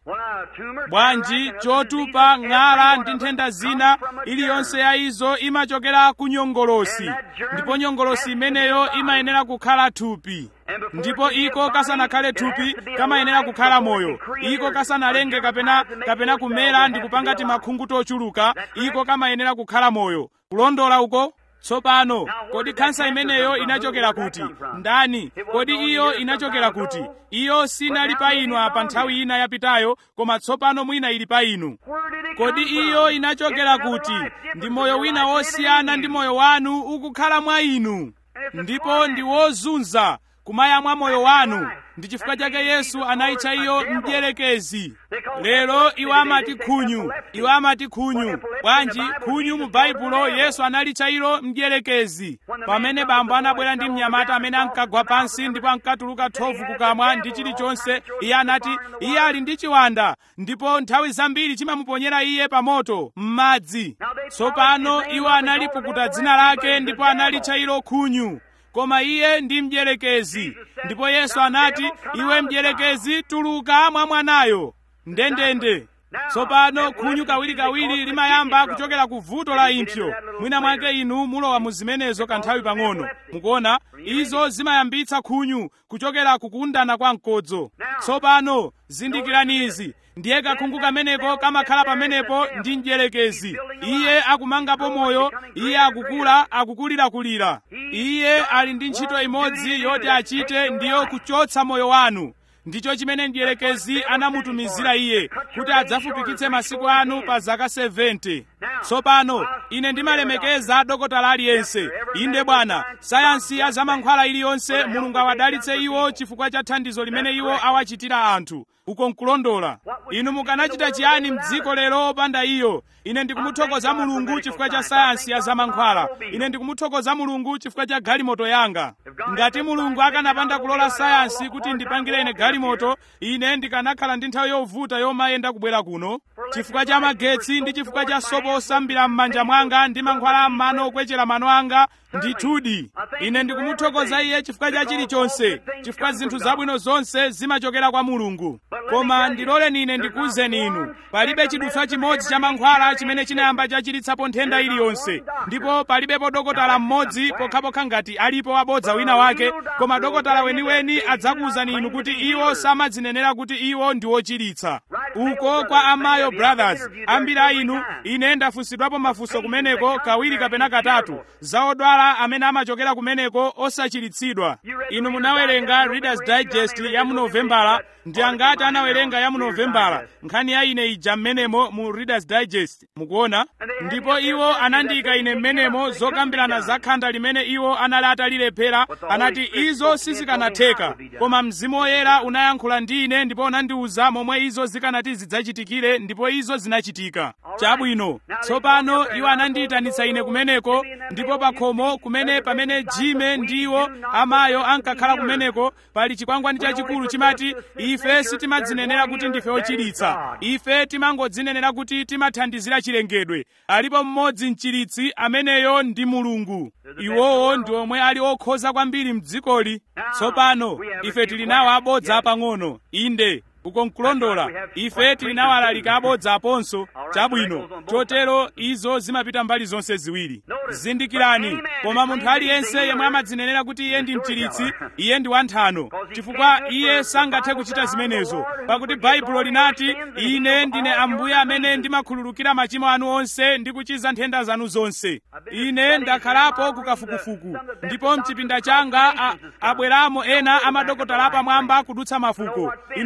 bwanji chotupa ng'ala ndi nthenda zina iliyonse ya izo imachokera ku nyongolosi ndipo nyongolosi imeneyo imayenera kukhala thupi ndipo iko kasanakhale thupi kamayenera kukhala moyo iko kasanalenge kapena kapena kumera ndi kupanga timakhungu tochuluka iko kamayenera kukhala moyo kulondola uko tsopano kodi khansa imeneyo inachokera kuti ndani kodi iyo inachokera kuti iyo sinali pa inu apa nthawi ina yapitayo koma tsopano mwina ili pa inu kodi iyo inachokera kuti ndi moyo wina wosiyana ndi moyo wanu ukukhala mwa inu ndipo ndi wozunza kumayamwa moyo wanu ndi chifukwa chake yesu anayitcha iyo mdierekezi lero iwo amati khunyu iwo amati khunyu bwanji khunyu mu baibulo yesu analitcha ilo mdierekezi pamene bambo anabwera ndi mnyamata amene ankagwa pansi ndipo ankatuluka thovu kukamwa ndi chilichonse iye anati iye ali ndi chiwanda ndipo nthawi zambiri chimamuponyera iye pa moto m'madzi tsopano iwo analipukuta dzina lake ndipo analitcha ilo khunyu koma iye ndi mdierekezi ndipo yesu anati iwe mdierekezi tuluka mwa mwanayo ndendende tsopano khunyu kawirikawiri limayamba kuchokera ku vuto la impsyo mwina mwake inu mulowa mu zimenezo kanthawi pang'ono mukuona izo zimayambitsa khunyu kuchokera kukundana kwa mkodzo tsopano zindikirani izi ndiye kakhungu kameneko kamakhala pamenepo ndi mdierekezi iye akumangapo moyo iye akukula akukulirakulira iye ali ndi ntchito imodzi yoti achite ndiyo kuchotsa moyo wanu ndicho chimene mdierekezi anamutumizira iye kuti adzafupikitse masiku anu pa zaka 70 tsopano ine ndimalemekeza dokotala aliyense inde bwana sayansi ya zamankhwala iliyonse mulungu awadalitse iwo chifukwa cha thandizo limene iwo awachitira anthu uko nkulondola inu mukanachita chiyani mdziko lero opanda iyo ine ndikumuthokoza mulungu chifukwa cha sayansi ya zamankhwala ine ndikumuthokoza mulungu chifukwa cha galimoto yanga ngati mulungu akanapanda kulola sayansi kuti ndipangire ine galimoto ine ndikanakhala ndi nthawi yovuta yomayenda kubwera kuno chifukwa cha magetsi ndi chifukwa cha sopo osambira m'manja mwanga ndi mankhwala m'mano okwechera mano anga ndithudi ine ndikumuthokoza iye chifukwa cha chilichonse chifukwa zinthu zabwino zonse zimachokera kwa mulungu koma ndiloleni ine ndikuwuzeni inu palibe chidutswa chimodzi cha mankhwala chimene chinayamba chachiritsapo nthenda iliyonse ndipo palibepo dokotala mmodzi pokhapokha ngati alipo wabodza wina wake koma dokotala weniweni adzakuwuzani inu kuti iwo samadzinenera kuti iwo ndi wochiritsa uko kwa amayo brothers ambiri a inu ine ndafunsidwapo mafunso kumeneko kawiri kapena katatu za odwala amene amachokera kumeneko osachiritsidwa inu munawerenga readers digest ya mu novembala ndi angati anawerenga ya mu novembala nkhani ya ine ija mmenemo mu readers digest mukuona ndipo iwo anandiyika ine mmenemo zokambirana za khanda limene iwo anali atalilephera anati izo sizikanatheka koma mzimu woyera unayankhula ndi ine ndipo unandiwuza momwe izo zikanati zidzachitikire ndipo izo zinachitika chabwino tsopano iwo anandiyitanitsa ine kumeneko ndipo pa khomo kumene pamene jime ndiwo amayo ankakhala kumeneko pali chikwangwani chachikulu chimati ife sitimadzinenera kuti ndife ochiritsa ife timangodzinenera kuti timathandizira chilengedwe alipo mmodzi mchiritsi ameneyo ndi mulungu iwowo ndi omwe ali okhoza kwambiri mdzikoli tsopano ife tili nawo abodza apang'ono inde uko nkulondola ife tili nawo alalika abodza aponso chabwino chotero izo zimapita mbali zonse ziwiri zindikirani koma munthu aliyense yemwe amadzinenera kuti iye ndi mchiritsi iye ndi wanthano chifukwa iye sangathe kuchita zimenezo pakuti baibulo linati ine ndine ambuye amene ndimakhululukira machimo anu onse ndi kuchiza nthenda zanu zonse ine ndakhalapo kukafukufuku ndipo mchipinda changa abweramo ena amadokotala apamwamba kudutsa mafuko inu simukudziwa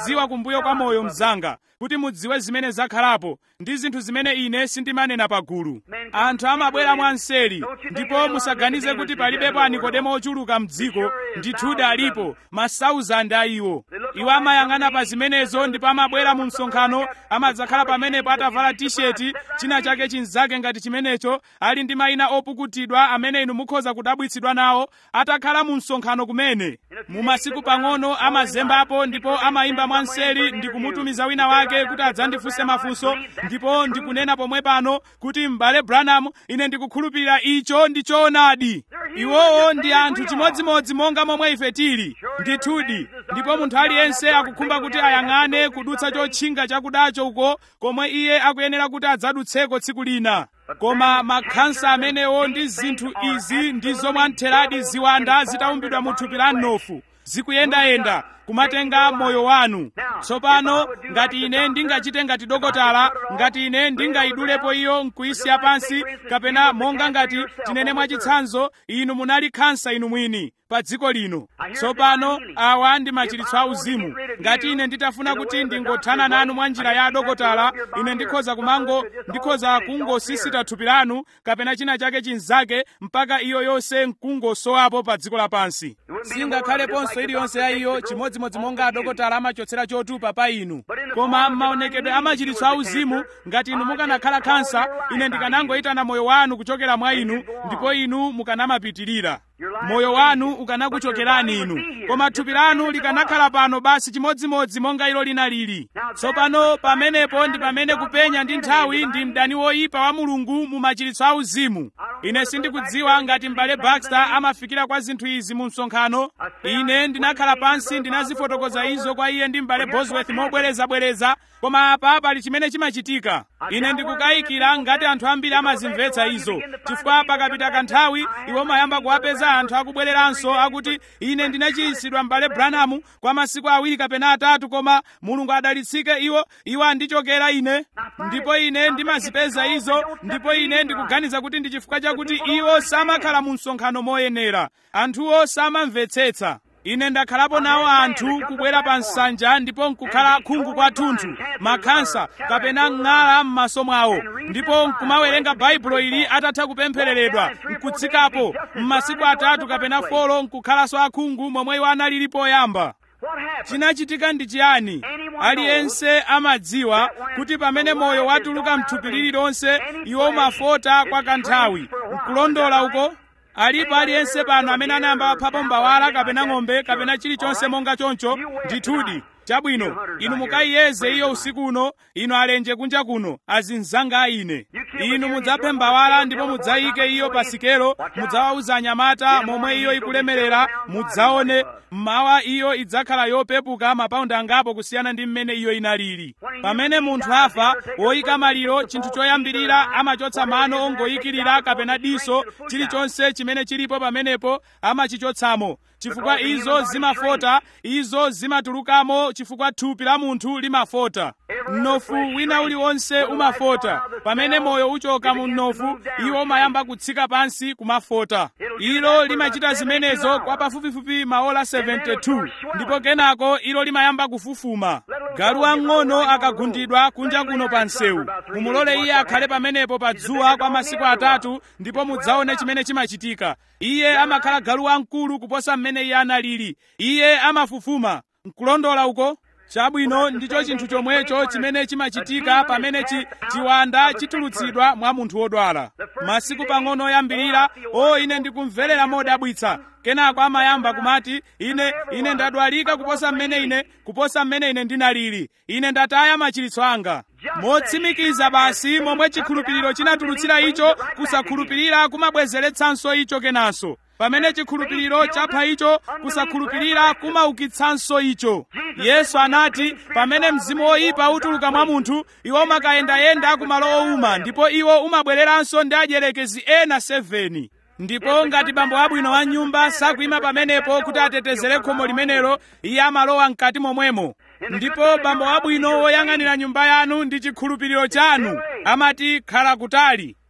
mukudziwa kumbuyo kwa moyo mzanga kuti mudziwe zimene zakhalapo ndi zinthu zimene ine sindimanena pagulu anthu amabwera mwanseri ndipo musaganize kuti palibepo anikodemo ochuluka mdziko ndithudi alipo masauzandi a iwo iwo amayang'ana pa zimenezo ndipo amabwera mu msonkhano amadzakhala pamenepo atavala tisheti china chake chinzake ngati chimenecho ali ndi mayina opukutidwa amene inu mukhoza kudabwitsidwa nawo atakhala mu msonkhano kumene mu masiku pang'ono amazembapo ndipo amayimba mwanseri ndi kumutumiza wina wake kuti adzandifunse mafunso ndipo ndikunena pomwe pano kuti m'bale branham ine ndikukhulupirira icho ndi choonadi iwowo ndi anthu chimodzimodzi monga momwe ife tili ndithudi ndipo munthu aliyense akukhumba kuti ayang'ane kudutsa chotchinga chakudacho uko komwe iye akuyenera kuti adzadutseko tsiku lina koma makhansa amenewo ndi zinthu izi ndi zomwe antheradi ziwanda zitaumbidwa mu thupi la mnofu zikuyendayenda kumatenga moyo wanu tsopano ngati ine ndingachite ngati dokotala ngati ine ndingayidulepo iyo nkuyisiya pansi kapena monga ngati tinene mwachitsanzo inu munali khansa inu mwini pa dziko lino tsopano awa ndi machiritso a uzimu ngati ine nditafuna kuti ndingothana nanu mwa njira ya adokotala ine ndikhoza kumango ndikhoza kungosisita thupi lanu kapena china chake chinzake mpaka iyo yonse nkungosowapo pa dziko lapansi singakhaleponso iliyonse ya iyo chimodzimodzi monga adokotala amachotsera chotupa pa inu koma maonekedwe a machiritso a uzimu ngati inu mukanakhala khansa ine ndikanangoyitana moyo wanu kuchokera mwa inu ndipo inu mukanamapitirira moyo wanu ukanakuchokerani inu koma thupi lanu likanakhala pano basi chimodzimodzi monga ilo linalili tsopano pamenepo ndi pamene kupenya ndi nthawi ndi mdani woyipa wa mulungu mu machiritso a uzimu ine sindikudziwa ngati m'bale baxter amafikira kwa zinthu izi mu msonkhano ine ndinakhala pansi ndinazifotokoza izo kwa iye ndi m'bale bosworth mobwerezabwereza koma apa pali chimene chimachitika ine ndikukayikira ngati anthu ambiri amazimvetsa izo chifukwa pakapita kanthawi iwo mayamba kuwapeza anthu akubwereranso akuti ine ndinachiritsidwa m'bale branham kwa masiku awiri kapena atatu koma mulungu adalitsike iwo iwo andichokera ine ndipo ine ndimazipeza izo ndipo ine ndikuganiza kuti ndi chifukwa chakuti iwo samakhala mu msonkhano moyenera anthuwo samamvetsetsa ine ndakhalapo nawo anthu kubwera pa nsanja ndipo nkukhala khungu kwathunthu makhansa kapena ng'ala m'maso mwawo ndipo nkumawerenga baibulo ili atatha kupemphereredwa nkutsikapo m'masiku atatu kapena folo nkukhalanso akhungu momwe iwo analili poyamba chinachitika ndi chiyani aliyense amadziwa kuti pamene moyo watuluka mthupi lililonse iwo umafota kwa kanthawi nkulondola uko alipo aliyense pano amene anayamba waphapo mbawala kapena ng'ombe kapena chilichonse monga choncho ndithudi chabwino inu mukayiyeze iyo usiku uno inu alenje kunja kuno azinzanga ine inu mudzaphe mbawala ndipo mudzayike iyo pa sikelo mudzawawuza anyamata momwe iyo ikulemerera mudzaone mmawa iyo idzakhala yopepuka mapaundi angapo kusiyana ndi mmene iyo inalili pamene munthu afa woyika maliro chinthu choyambirira amachotsa mano ongoyikirira kapena diso chilichonse chimene chilipo pamenepo amachichotsamo chifukwa izo zimafota izo zimatulukamo chifukwa thupi la munthu limafota mnofu wina uliwonse umafota pamene moyo uchoka mu mnofu iwo umayamba kutsika pansi kumafota ilo limachita zimenezo kwa pafupifupi maola 72 ndipo kenako ilo limayamba kufufuma galu wang'ono akagundidwa kunja kuno pa msewu mumulole iye akhale pamenepo pa dzuwa kwa masiku atatu ndipo mudzaone chimene chimachitika iye amakhala galu wamkulu kuposa mmene iye analili iye amafufuma nkulondola uko chabwino ndicho chinthu chomwecho chimene chimachitika pamene chi, chiwanda chitulutsidwa mwa munthu wodwala masiku pang'ono oyambirira o ine ndikumverera modabwitsa kenako amayamba kumati ine ine ndadwalika kuposa mmene ine kuposa mmene ine ndinalili ine ndataya machiritso anga motsimikiza basi momwe chikhulupiriro chinatulutsira icho kusakhulupirira kumabwezeretsanso icho kenanso pamene chikhulupiriro chapha icho kusakhulupirira kumaukitsanso icho yesu anati pamene mzimu woyipa utuluka mwa munthu iwo umakayendayenda kumalo owuma ndipo iwo umabwereranso ndi adyerekezi ena 7 ndipo ngati bambo abwino wa nyumba sakuyima pamenepo kuti atetezere khomo limenelo iye amalowa mkati momwemo ndipo bambo abwino woyang'anira nyumba yanu ndi chikhulupiriro chanu amati khala kutali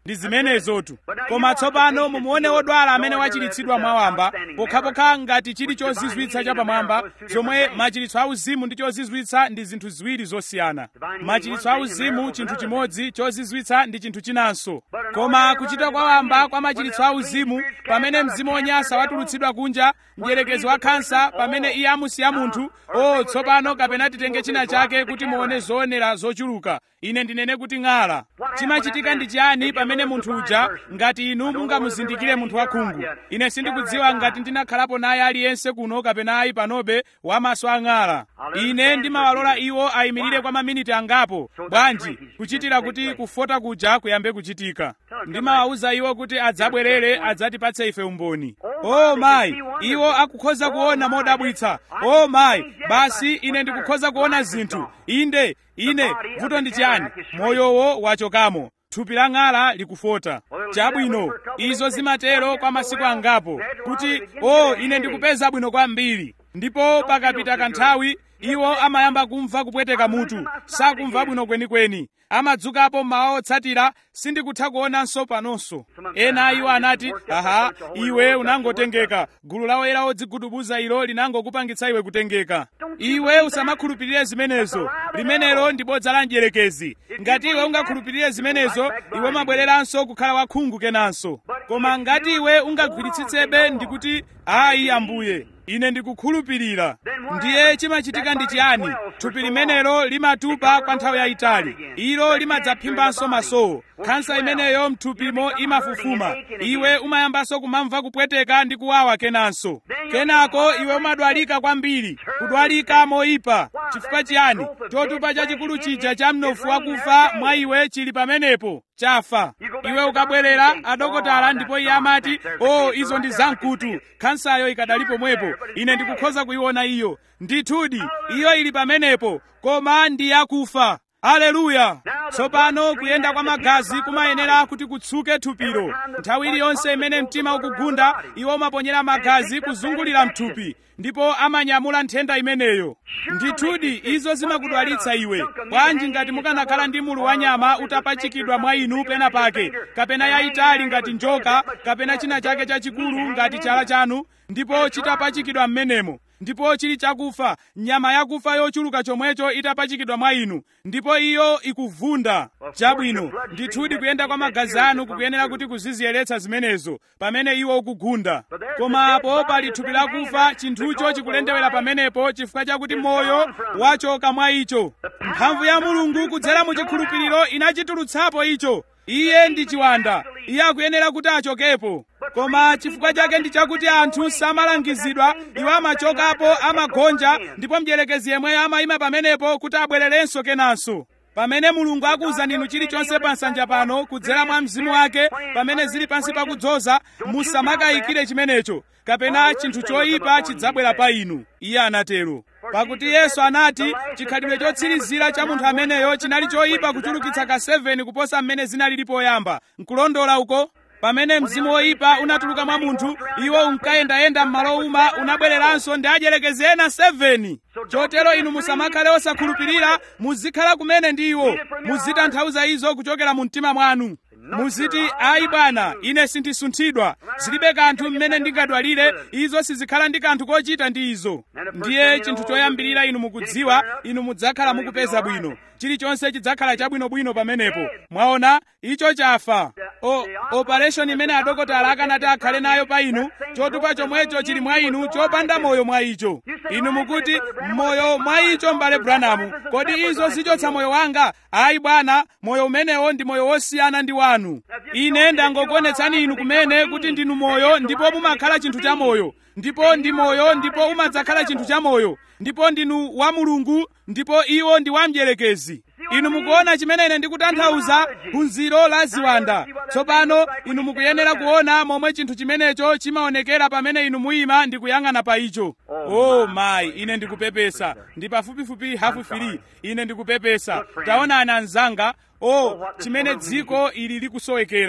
ndi zimenezotu koma tsopano mumuone wodwala amene wachiritsidwa mwawamba pokhapokha ngati chili chozizwitsa chapamwamba zomwe machiritso auzimu ndi chozizwitsa ndi zinthu ziwiri zosiyana machiritso auzimu chinthu chimodzi chozizwitsa ndi chinthu chinanso koma kuchita kwawamba kwa machiritso auzimu pamene mzimu wonyansa watulutsidwa kunja mdierekezi wa khansa pamene iye amusiya munthu o tsopano kapena titenge china chake kuti muone zoonera zochuluka ine ndinene kuti ng'ala chimachitika ndi chiyani pamene munthu uja ngati inu mungamuzindikire munthu wakhungu ine sindikudziwa ngati ndinakhalapo naye aliyense kuno kapena ayi panobe wamaso ang'ala ine ndimawalola iwo ayimirire kwa maminiti angapo bwanji kuchitira kuti kufota kuja kuyambe kuchitika ndimawawuza iwo kuti adzabwerere adzatipatse ife umboni o mayi iwo akukhoza kuona modabwitsa o mayi basi ine ndikukhoza kuona zinthu inde ine vuto ndi chiyani moyowo wachokamo thupi la ng'ala likufota chabwino izo zimatero kwa masiku angapo kuti o ine ndikupeza bwino kwambiri ndipo pakapita kanthawi iwo amayamba kumva kupweteka mutu sakumva bwino kwenikweni amadzukapo mmawa otsatira sindikutha kuonanso panonso ena iwo anati aha iwe unangotengeka gulu la oyera odzigudubuza ilo linangokupangitsa iwe kutengeka iwe usamakhulupirire zimenezo limenelo ndi bodza la mdierekezi ngati iwe ungakhulupirire zimenezo iwe umabwereranso kukhala wakhungu kenanso koma ngati iwe ungagwiritsitsebe ndikuti ayi ambuye ine ndikukhulupirira ndiye chimachitika ndi chiyani thupi limenelo limatupa kwa nthawi yayitali ilo limadzaphimbanso masowo khansa imeneyo mthupimo imafufuma iwe umayambanso kumamva kupweteka ndi kuwawa kenanso kenako iwe umadwalika kwambiri kudwalika moyipa chifukwa chiyani chotupa chachikulu chija cha mnofu wakufa mwa iwe chili pamenepo chafa iwe ukabwerera adokotala ndipo iye amati o oh, izo ndi zamkutu khansayo ikadali pomwepo ine ndikukhoza kuiona iyo ndithudi iyo ili pamenepo koma ndi yakufa aleluya tsopano kuyenda kwa magazi kumayenera kuti kutsuke thupilo nthawi iliyonse imene mtima ukugunda iwo umaponyera magazi kuzungulira mthupi ndipo amanyamula nthenda imeneyo ndithudi izo zimakudwalitsa iwe bwanji ngati mukanakhala ndi mulu wa nyama utapachikidwa mwa inu pena pake kapena yayitali ngati njoka kapena china chake chachikulu ngati chala chanu ndipo chitapachikidwa m'menemo ndipo chili chakufa nyama yakufa yochuluka chomwecho itapachikidwa mwa inu ndipo iyo ikuvunda chabwino ndithudi kuyenda kwa magazi anu kukuyenera kuti kuziziyeretsa zimenezo pamene iwo ukugunda koma apo pali thupi lakufa chinthucho chikulendewera pamenepo chifukwa chakuti moyo wachoka mwa icho mphamvu ya mulungu kudzera mu chikhulupiriro inachitulutsapo icho iye ndi chiwanda iye akuyenera kuti achokepo koma chifukwa chake ndi chakuti anthu samalangizidwa iwo amachokapo amagonja ndipo mdierekezi yemweyo amayima pamenepo kuti abwererenso kenanso pamene mulungu akuwuzani inu chilichonse pa nsanja pano kudzera mwa mzimu wake pamene zili pansi pakudzoza musamakayikire chimenecho kapena chinthu choyipa chidzabwera pa inu iye anatero pakuti yesu anati chikhalidwe chotsirizira cha munthu ameneyo chinali choyipa kuchulukitsa ka 7 kuposa mmene zinalili poyamba nkulondola uko pamene mzimu woyipa unatuluka mwa munthu iwo unkayendayenda m'malo uma unabwereranso ndi adyerekezi ena 7 chotero inu musamakhale osakhulupirira muzikhala kumene ndi iwo muzitanthauza izo kuchokera mu mtima mwanu muziti ayi bwana ine sindisunthidwa zilibe kanthu mmene ndingadwalire izo sizikhala ndi kanthu kochita ndi izo ndiye chinthu choyambirira inu mukudziwa inu mudzakhala mukupeza bwino chilichonse chidzakhala chabwinobwino pamenepo mwaona icho chafa o operation imene adokotala akanati akhale nayo pa inu chotupa chomwecho chili mwa inu chopanda moyo mwa icho inu mukuti moyo mwa icho m'bale branamu kodi izo zichotsa moyo wanga ayi bwana moyo umenewo ndi moyo wosiyana ndi wanu ine ndangokuonetsani inu kumene kuti ndinu moyo ndipo mumakhala chinthu cha moyo ndipo ndi moyo ndipo umadzakhala chinthu cha moyo ndipo ndinu wa mulungu ndipo iwo ndi wa mdierekezi inu mukuona chimene ine ndikutanthauza phunziro la ziwanda tsopano inu mukuyenera kuona momwe chinthu chimenecho chimaonekera pamene inu muyima ndi kuyang'ana pa icho oh mayi ine ndikupepesa ndi pafupifupi hafu firi ine ndikupepesa taonani anzanga oh chimene dziko ili likusowekera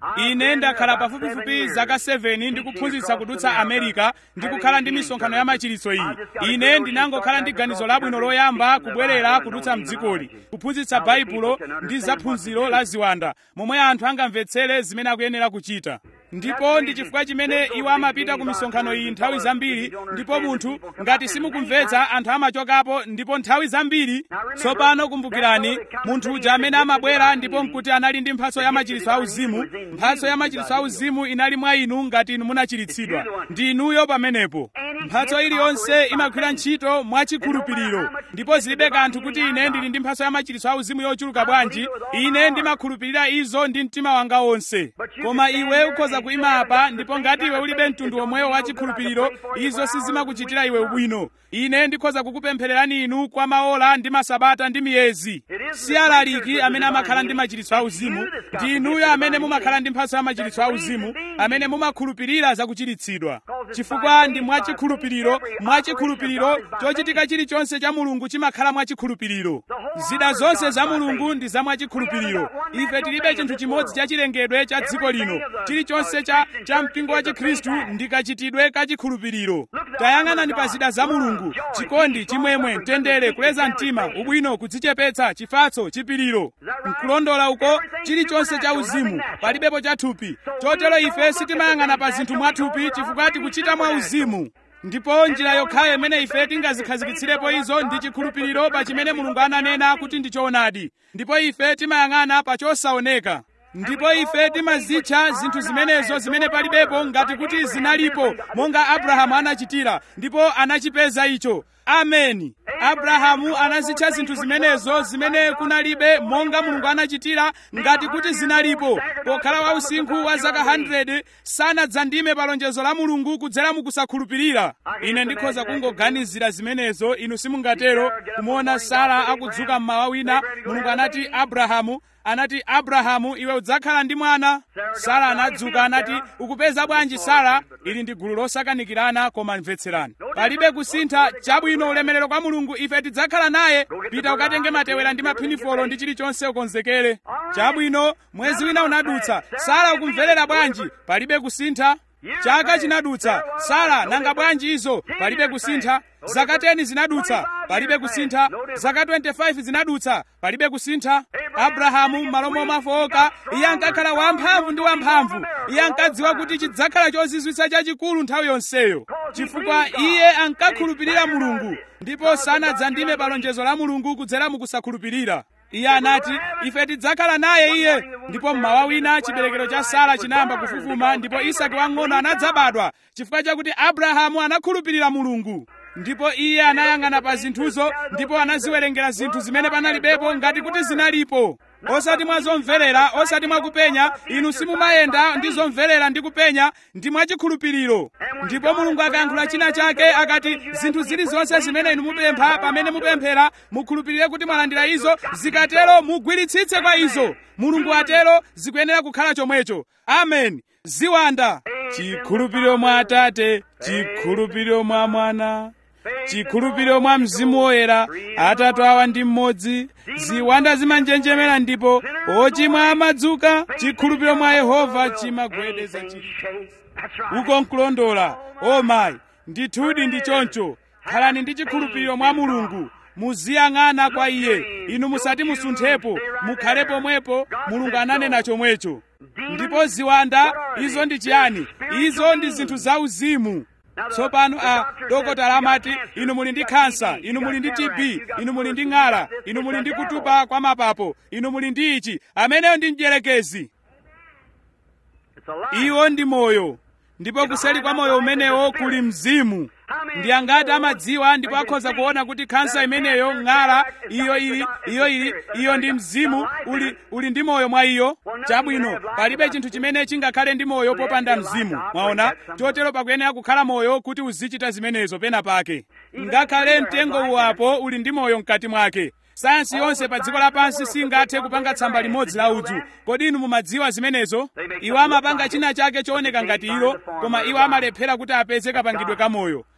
ine ndakhala pafupifupi zaka 7 ndikuphunzitsa kudutsa america ndikukhala ndi misonkhano ya machiritso iyi ine ndinangokhala ndi ganizo labwino loyamba kubwerera kudutsa mdzikoli kuphunzitsa baibulo ndi zaphunziro la ziwanda momwe anthu angamvetsere zimene akuyenera kuchita ndipo ndi chifukwa chimene iwo amapita ku misonkhano iyi nthawi zambiri ndipo munthu ngati simukumvetsa anthu amachokapo ndipo nthawi zambiri tsopano kumbukirani munthu uja amene amabwera ndipo nkuti anali ndi mphatso ya machiritso auzimu mphatso ya machiritso auzimu inali mwa inu ngati inu munachiritsidwa ndi inuyo pamenepo mphatso iliyonse imagwira ntchito mwachikhulupiriro ndipo zilibe kanthu kuti ine ndili ndi mphatso ya machiritso auzimu yochuluka bwanji ine ndimakhulupirira izo ndi mtima wanga wonse koma iwe ukhoza kuyima apa ndipo ngati iwe ulibe mtundu omwewo wa chikhulupiriro izo sizimakuchitira iwe ubwino ine ndikhoza kukupemphererani inu kwa maola ndi masabata ndi miyezi si alaliki amene amakhala ndi machiritso auzimu ndi inuyo amene mumakhala ndi mphatso ya machiritso auzimu amene mumakhulupirira zakuchiritsidwa chifukwa ndi mwachikhulupiriro mwachikhulupiriro chochitika chilichonse cha mulungu chimakhala mwachikhulupiriro zida zonse za mulungu ndi za mwachikhulupiriro ife tilibe chinthu chimodzi cha chilengedwe cha dziko lino chilichonse cha, cha mpingo wa chikhristu ndi kachitidwe kachikhulupiriro tayang'anani pa zida za mulungu chikondi chimwemwe mtendere kuleza mtima ubwino kudzichepetsa chifatso chipiriro nkulondola uko chilichonse cha uzimu palibepo cha thupi chotero ife sitimayang'ana pa zinthu mwathupi chifukwa tikuchita mwa uzimu ndipo njira yokhayo imene ife tingazikhazikitsirapo izo ndi chikhulupiriro pa chimene mulungu ananena kuti ndi choonadi ndipo ife timayang'ana pa chosaoneka ndipo ife timazitcha zinthu zimenezo zimene palibepo ngati kuti zinalipo monga abrahamu anachitira ndipo anachipeza icho ameni abrahamu anazitcha zinthu zimenezo zimene kunalibe monga mulungu anachitira ngati kuti zinalipo pokhala wausinkhu wa zaka 100 sanadzandime pa lonjezo la mulungu kudzera mukusakhulupirira ine ndikhoza kungoganizira zimenezo inu simungatero kumuona sara akudzuka mmawa wina mulungu anati abrahamu anati abrahamu iwe udzakhala ndi mwana sara anadzuka anati ukupeza bwanji sara ili ndi gulu losakanikirana koma mvetserani palibe kusintha chabwino ulemerero kwa mulungu ife tidzakhala naye pita ukatenge matewera ndi maphinifolo ndi chilichonse ukonzekere chabwino mwezi wina unadutsa sara ukumverera bwanji palibe kusintha chaka chinadutsa sara nanga bwanji izo palibe kusintha zaka 10 zinadutsa palibe kusintha zaka 25 zinadutsa palibe kusintha abrahamu malo momwe afowoka iye ankakhala wamphamvu ndi wamphamvu iye ankadziwa kuti chidzakhala chozizwitsa chachikulu nthawi yonseyo chifukwa iye ankakhulupirira mulungu ndipo sanadzandime pa lonjezo la mulungu kudzera mukusakhulupirira iye anati ife tidzakhala naye iye ndipo mmawa wina chiberekero cha sara chinayamba kufufuma ndipo isaki wang'ono anadzabadwa chifukwa chakuti abrahamu anakhulupirira mulungu ndipo iye anayang'ana pa zinthuzo ndipo anaziwerengera zinthu zimene panalibepo ngati kuti zinalipo osati mwa zomverera osati mwa kupenya inu simumayenda ndi zomverera ndi kupenya ndi mwachikhulupiriro ndipo mulungu akayankhula china chake akati zinthu zilizonse zimene inu mupempha pamene mupemphera mukhulupirire kuti mwalandira izo zikatero mugwiritsitse kwa izo mulungu atero zikuyenera kukhala chomwecho amen ziwanda chikhulupiriro mwa atate chikhulupiriro mwa mwana chikhulupiriro mwa mzimu woyera atatu awa ndi mmodzi ziwanda zimanjenjemera ndipo ochimwa amadzuka chikhulupiriro mwa yehova chimagwedeza chinthu uko nkulondola o mayi ndithudi ndi choncho khalani ndi chikhulupiriro mwa mulungu muziyang'ana kwa iye inu musati musunthepo mukhale pomwepo mulungu ananena chomwecho ndipo ziwanda izo ndi chiyani izo ndi zinthu zauzimu tsopano a dokotala amati inu muli ndi khansa inu muli ndi tb inu muli ndi ng'ala inu muli ndi kutupa kwa mapapo inu muli ndi ichi ameneyo ndi mdierekezi iwo ndi moyo ndipo kuseli kwa moyo umenewo kuli mzimu ndi angati amadziwa ndipo akhoza kuona kuti khansa imeneyo ng'ala iyo ili iyo ili iyo ndi mzimu uli, uli ndi moyo mwa iyo chabwino palibe chinthu chimene chingakhale ndi moyo popanda mzimu mwaona chotero pakuyenera kukhala moyo kuti uzichita zimenezo pena pake ngakhale mtengo uwapo uli ndi moyo mkati mwake sayansi yonse pa dziko lapansi singathe kupanga tsamba limodzi la udzu kodi inu mumadziwa zimenezo iwo amapanga china chake chooneka ngati ilo koma iwo amalephera kuti apeze kapangidwe kamoyo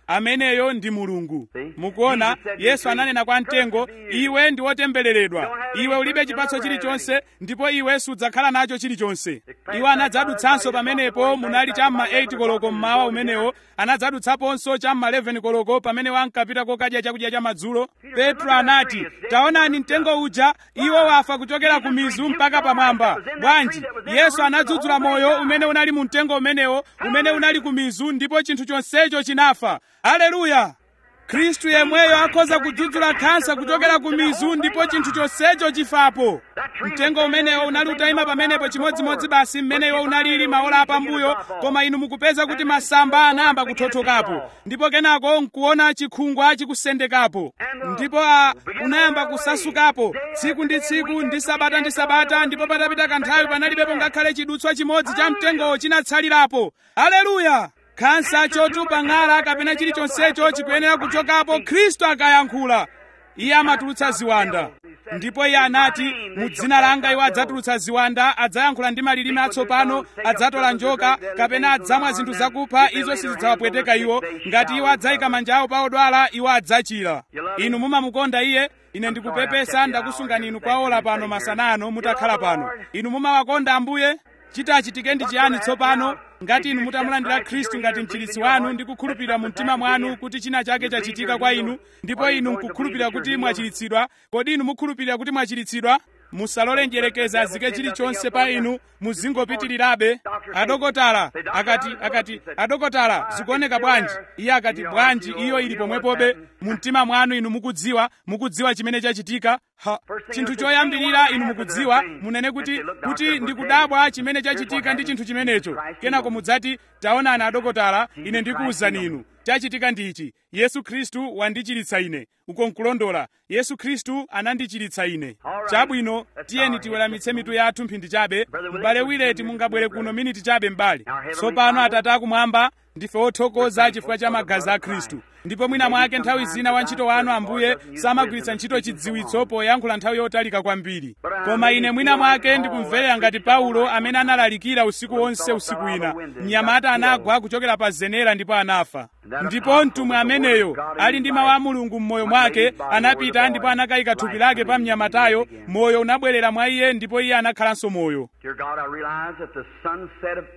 ameneyo ndi mulungu mukuona yesu ananena kwa mtengo iwe ndi wotembereredwa iwe ulibe chipatso chilichonse ndipo iwe sudzakhala nacho chilichonse iwo anadzadutsanso pamenepo munali cham'ma 8 koloko mmawa umenewo anadzadutsaponso cham'ma 11 koloko pamene wankapita kokadya chakudya cha madzulo petro anati taonani mtengo uja iwo wafa kuchokera ku mizu mpaka pamwamba bwanji yesu anadzudzula moyo umene unali mu mtengo umenewo umene unali ku mizu ndipo chinthu chonsecho chinafa haleluya khristu yemweyo akhoza kudzudzula khansa kuchokera ku mizu ndipo chinthu chonsecho chifapo mtengo umenewo unali utayima pamenepo chimodzimodzi basi mmene iwo unalili maola apambuyo koma inu mukupeza kuti masamba anayamba kuthothokapo ndipo kenako nkuona chikhungwa chikusendekapo ndipo a unayamba kusasukapo tsiku ndi tsiku ndi sabata ndi sabata ndipo patapita kanthawi panalibepo ngakhale chidutswa chimodzi cha mtengowo chinatsalirapo haleluya khansa chotupa ng'ala kapena chilichonsecho chikuyenera kuchokapo khristu akayankhula iye amatulutsa ziwanda ndipo iye anati mu dzina langa iwo adzatulutsa ziwanda adzayankhula ndi malilime atsopano adzatola njoka kapena adzamwa zinthu zakupha izo sizidzawapweteka iwo ngati iwo adzayika manja awo pa odwala iwo adzachira inu mumamukonda iye ine ndikupepesa ndakusungani inu kwa ola pano masanano mutakhala pano inu mumawakonda ambuye chitachitike ndi chiyani tsopano ngati inu mutamulandira khristu ngati mchiritsi wanu ndi kukhulupirira mu mtima mwanu kuti china chake chachitika kwa inu ndipo inu nkukhulupirira kuti mwachiritsidwa kodi inu mukhulupirira kuti mwachiritsidwa musalole njerekeza azike chilichonse pa inu muzingopitirirabe adokotala akati akati adokotala zikuoneka bwanji iye akati bwanji iyo ili pomwepobe mu mtima mwanu inu mukudziwa mukudziwa chimene chachitika ha chinthu choyambirira inu mukudziwa munene kuti kuti ndikudabwa chimene chachitika ndi chinthu chimenecho kenako mudzati taonani adokotala ine ndikuwuzani inu chachitika ndichi yesu khristu wandichiritsa ine uko nkulondola yesu khristu anandichiritsa ine chabwino tiyeni tiweramitse mitu yathu mphindi chabe m'bale wileti mungabwere kuno miniti chabe m'bale tsopano atate akumwamba ndife othokoza chifukwa cha magazi a khristu ndipo mwina mwake nthawi zina wantchito wanu ambuye samagwiritsa ntchito chidziwitso poyankhula nthawi yotalika kwambiri koma ine mwina mwake ndikumverera ngati paulo amene analalikira usiku wonse usiku wina mnyamata anagwa kuchokera pa zenera ndipo anafa ndipo mtumwi ameneyo ali ndi mawu a mulungu m'moyo mwake anapita ndipo anakayika thupi lake pa mnyamatayo moyo unabwerera mwa iye ndipo iye anakhalanso moyo Dear God, I realize that the sunset of,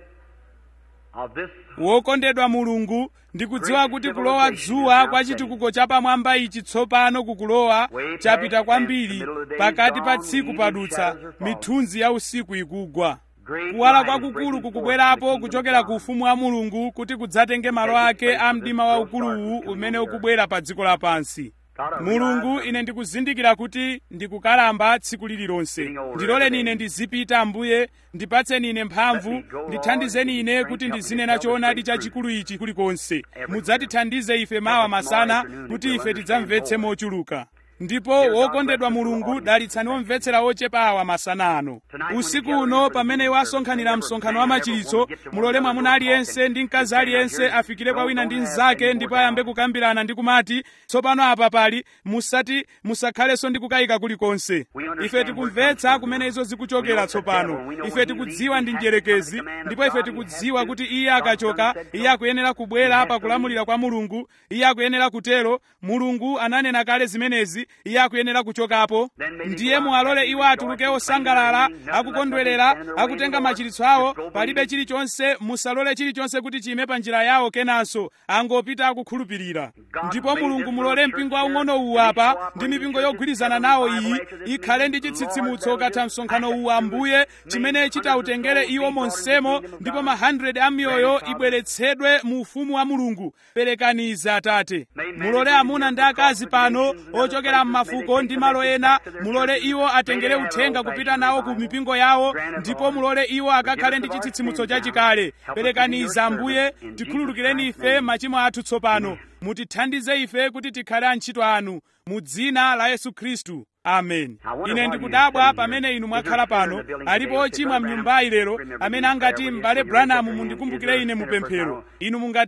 of this wokondedwa mulungu ndikudziwa kuti kulowa dzuwa kwa chitukuko chapamwamba ichi tsopano kukulowa chapita kwambiri pakati pa tsiku padutsa mithunzi ya usiku ikugwa kuwala kwakukulu kukubwerapo kuchokera ku ufumu wa mulungu kuti kudzatenge malo ake a mdima waukuluwu umene ukubwera pa dziko lapansi mulungu ine ndikuzindikira kuti ndikukalamba tsiku lililonse ndiloleni ine ndizipita ambuye ndipatseni ine mphamvu ndithandizeni ine kuti ndizinena choonadi chachikulu ichi kulikonse mudzatithandize ife mawa masana kuti ife tidzamvetse mochuluka ndipo wokondedwa mulungu dalitsani omvetsera ochepa awa masana ano usiku uno pamene iwo asonkhanira msonkhano wa machiritso mulole mwamuna aliyense ndi mkazi aliyense afikire kwa wina ndi mnzake ndipo ayambe kukambirana ndi kumati tsopano apa pali musati musakhalenso ndi kukayika kulikonse ife tikumvetsa kumene izo zikuchokera tsopano ife tikudziwa ndi njerekezi ndipo ife tikudziwa kuti iye akachoka iye akuyenera kubwera pakulamulira kwa mulungu iye akuyenera kutero mulungu ananena kale zimenezi iye akuyenera kuchokapo ndiye muwalole iwo atuluke osangalala akukondwerera akutenga machiritso awo palibe chilichonse musalole chilichonse kuti chime pa njira yawo kenanso angopita akukhulupirira ndipo mulungu mulole mpingo waung'ono uwu apa ndi mipingo yogwirizana nawo iyi ikhale ndi chitsitsimutso katha msonkhano uwu ambuye chimene chitawutengere iwo monsemo ndipo ma 100 a miyoyo ibweretsedwe mu ufumu wa mulungu perekani izi atate mulole amuna ndi akazi pano ochokera m'mafuko ndi malo ena mulole iwo atengere uthenga kupita nawo ku mipingo yawo ndipo mulole iwo akakhale ndi chitsitsimutso chachikale perekani izi ambuye tikhululukireni ife machimo athu tsopano mutithandize ife kuti tikhale antchito anu mu dzina la yesu khristu amen ine ndikudabwa pamene inu mwakhala pano alipo ochimwa mnyumbayi lero amene angati m'bale branamu mundikumbukire ine mupemphero inu mungatero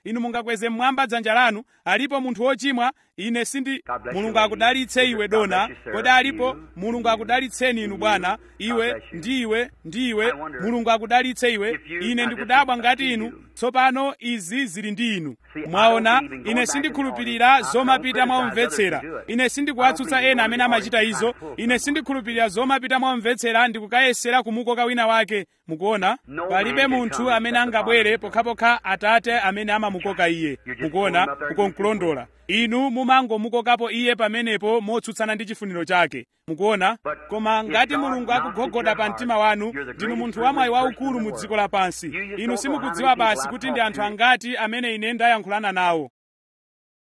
inu mungakweze mmwamba dzanja lanu alipo munthu wochimwa ine sindi God bless mulungu you, akudalitse lady. iwe God dona bless you, sir. kodi alipo You. mulungu akudalitseni inu bwana iwe bless you. ndiwe ndiwe I wonder mulungu akudalitse iwe if you- ine I ndikudabwa just ngati see inu you. tsopano izi zili ndi inu See, I mwaona don't believe in going ine back sindikhulupirira in the audience. I zomapita don't mwamvetsera criticize others who do it. ine sindikuwatsutsa I don't ena believe amene in going amachita to the izo audience. ine sindikhulupirira zomapita mwamvetsera ndikukayesera kumukoka wina wake mukuona No palibe man can munthu come amene except the angabwere Father. pokhapokha atate amene amamukoka iye You're just mukuona going up there uko against your nkulondola inu mumangomukokapo iye pamenepo motsutsana ndi chifuniro chake mukuona But koma if ngati God mulungu knocks at akugogoda your pa heart, mtima wanu you're the ndinu greatest munthu wamwayi privileged waukulu person in mu the dziko world. lapansi You just inu don't know simukudziwa how many basi people kuti I've ndi talked anthu to. angati amene ine ndayankhulana nawo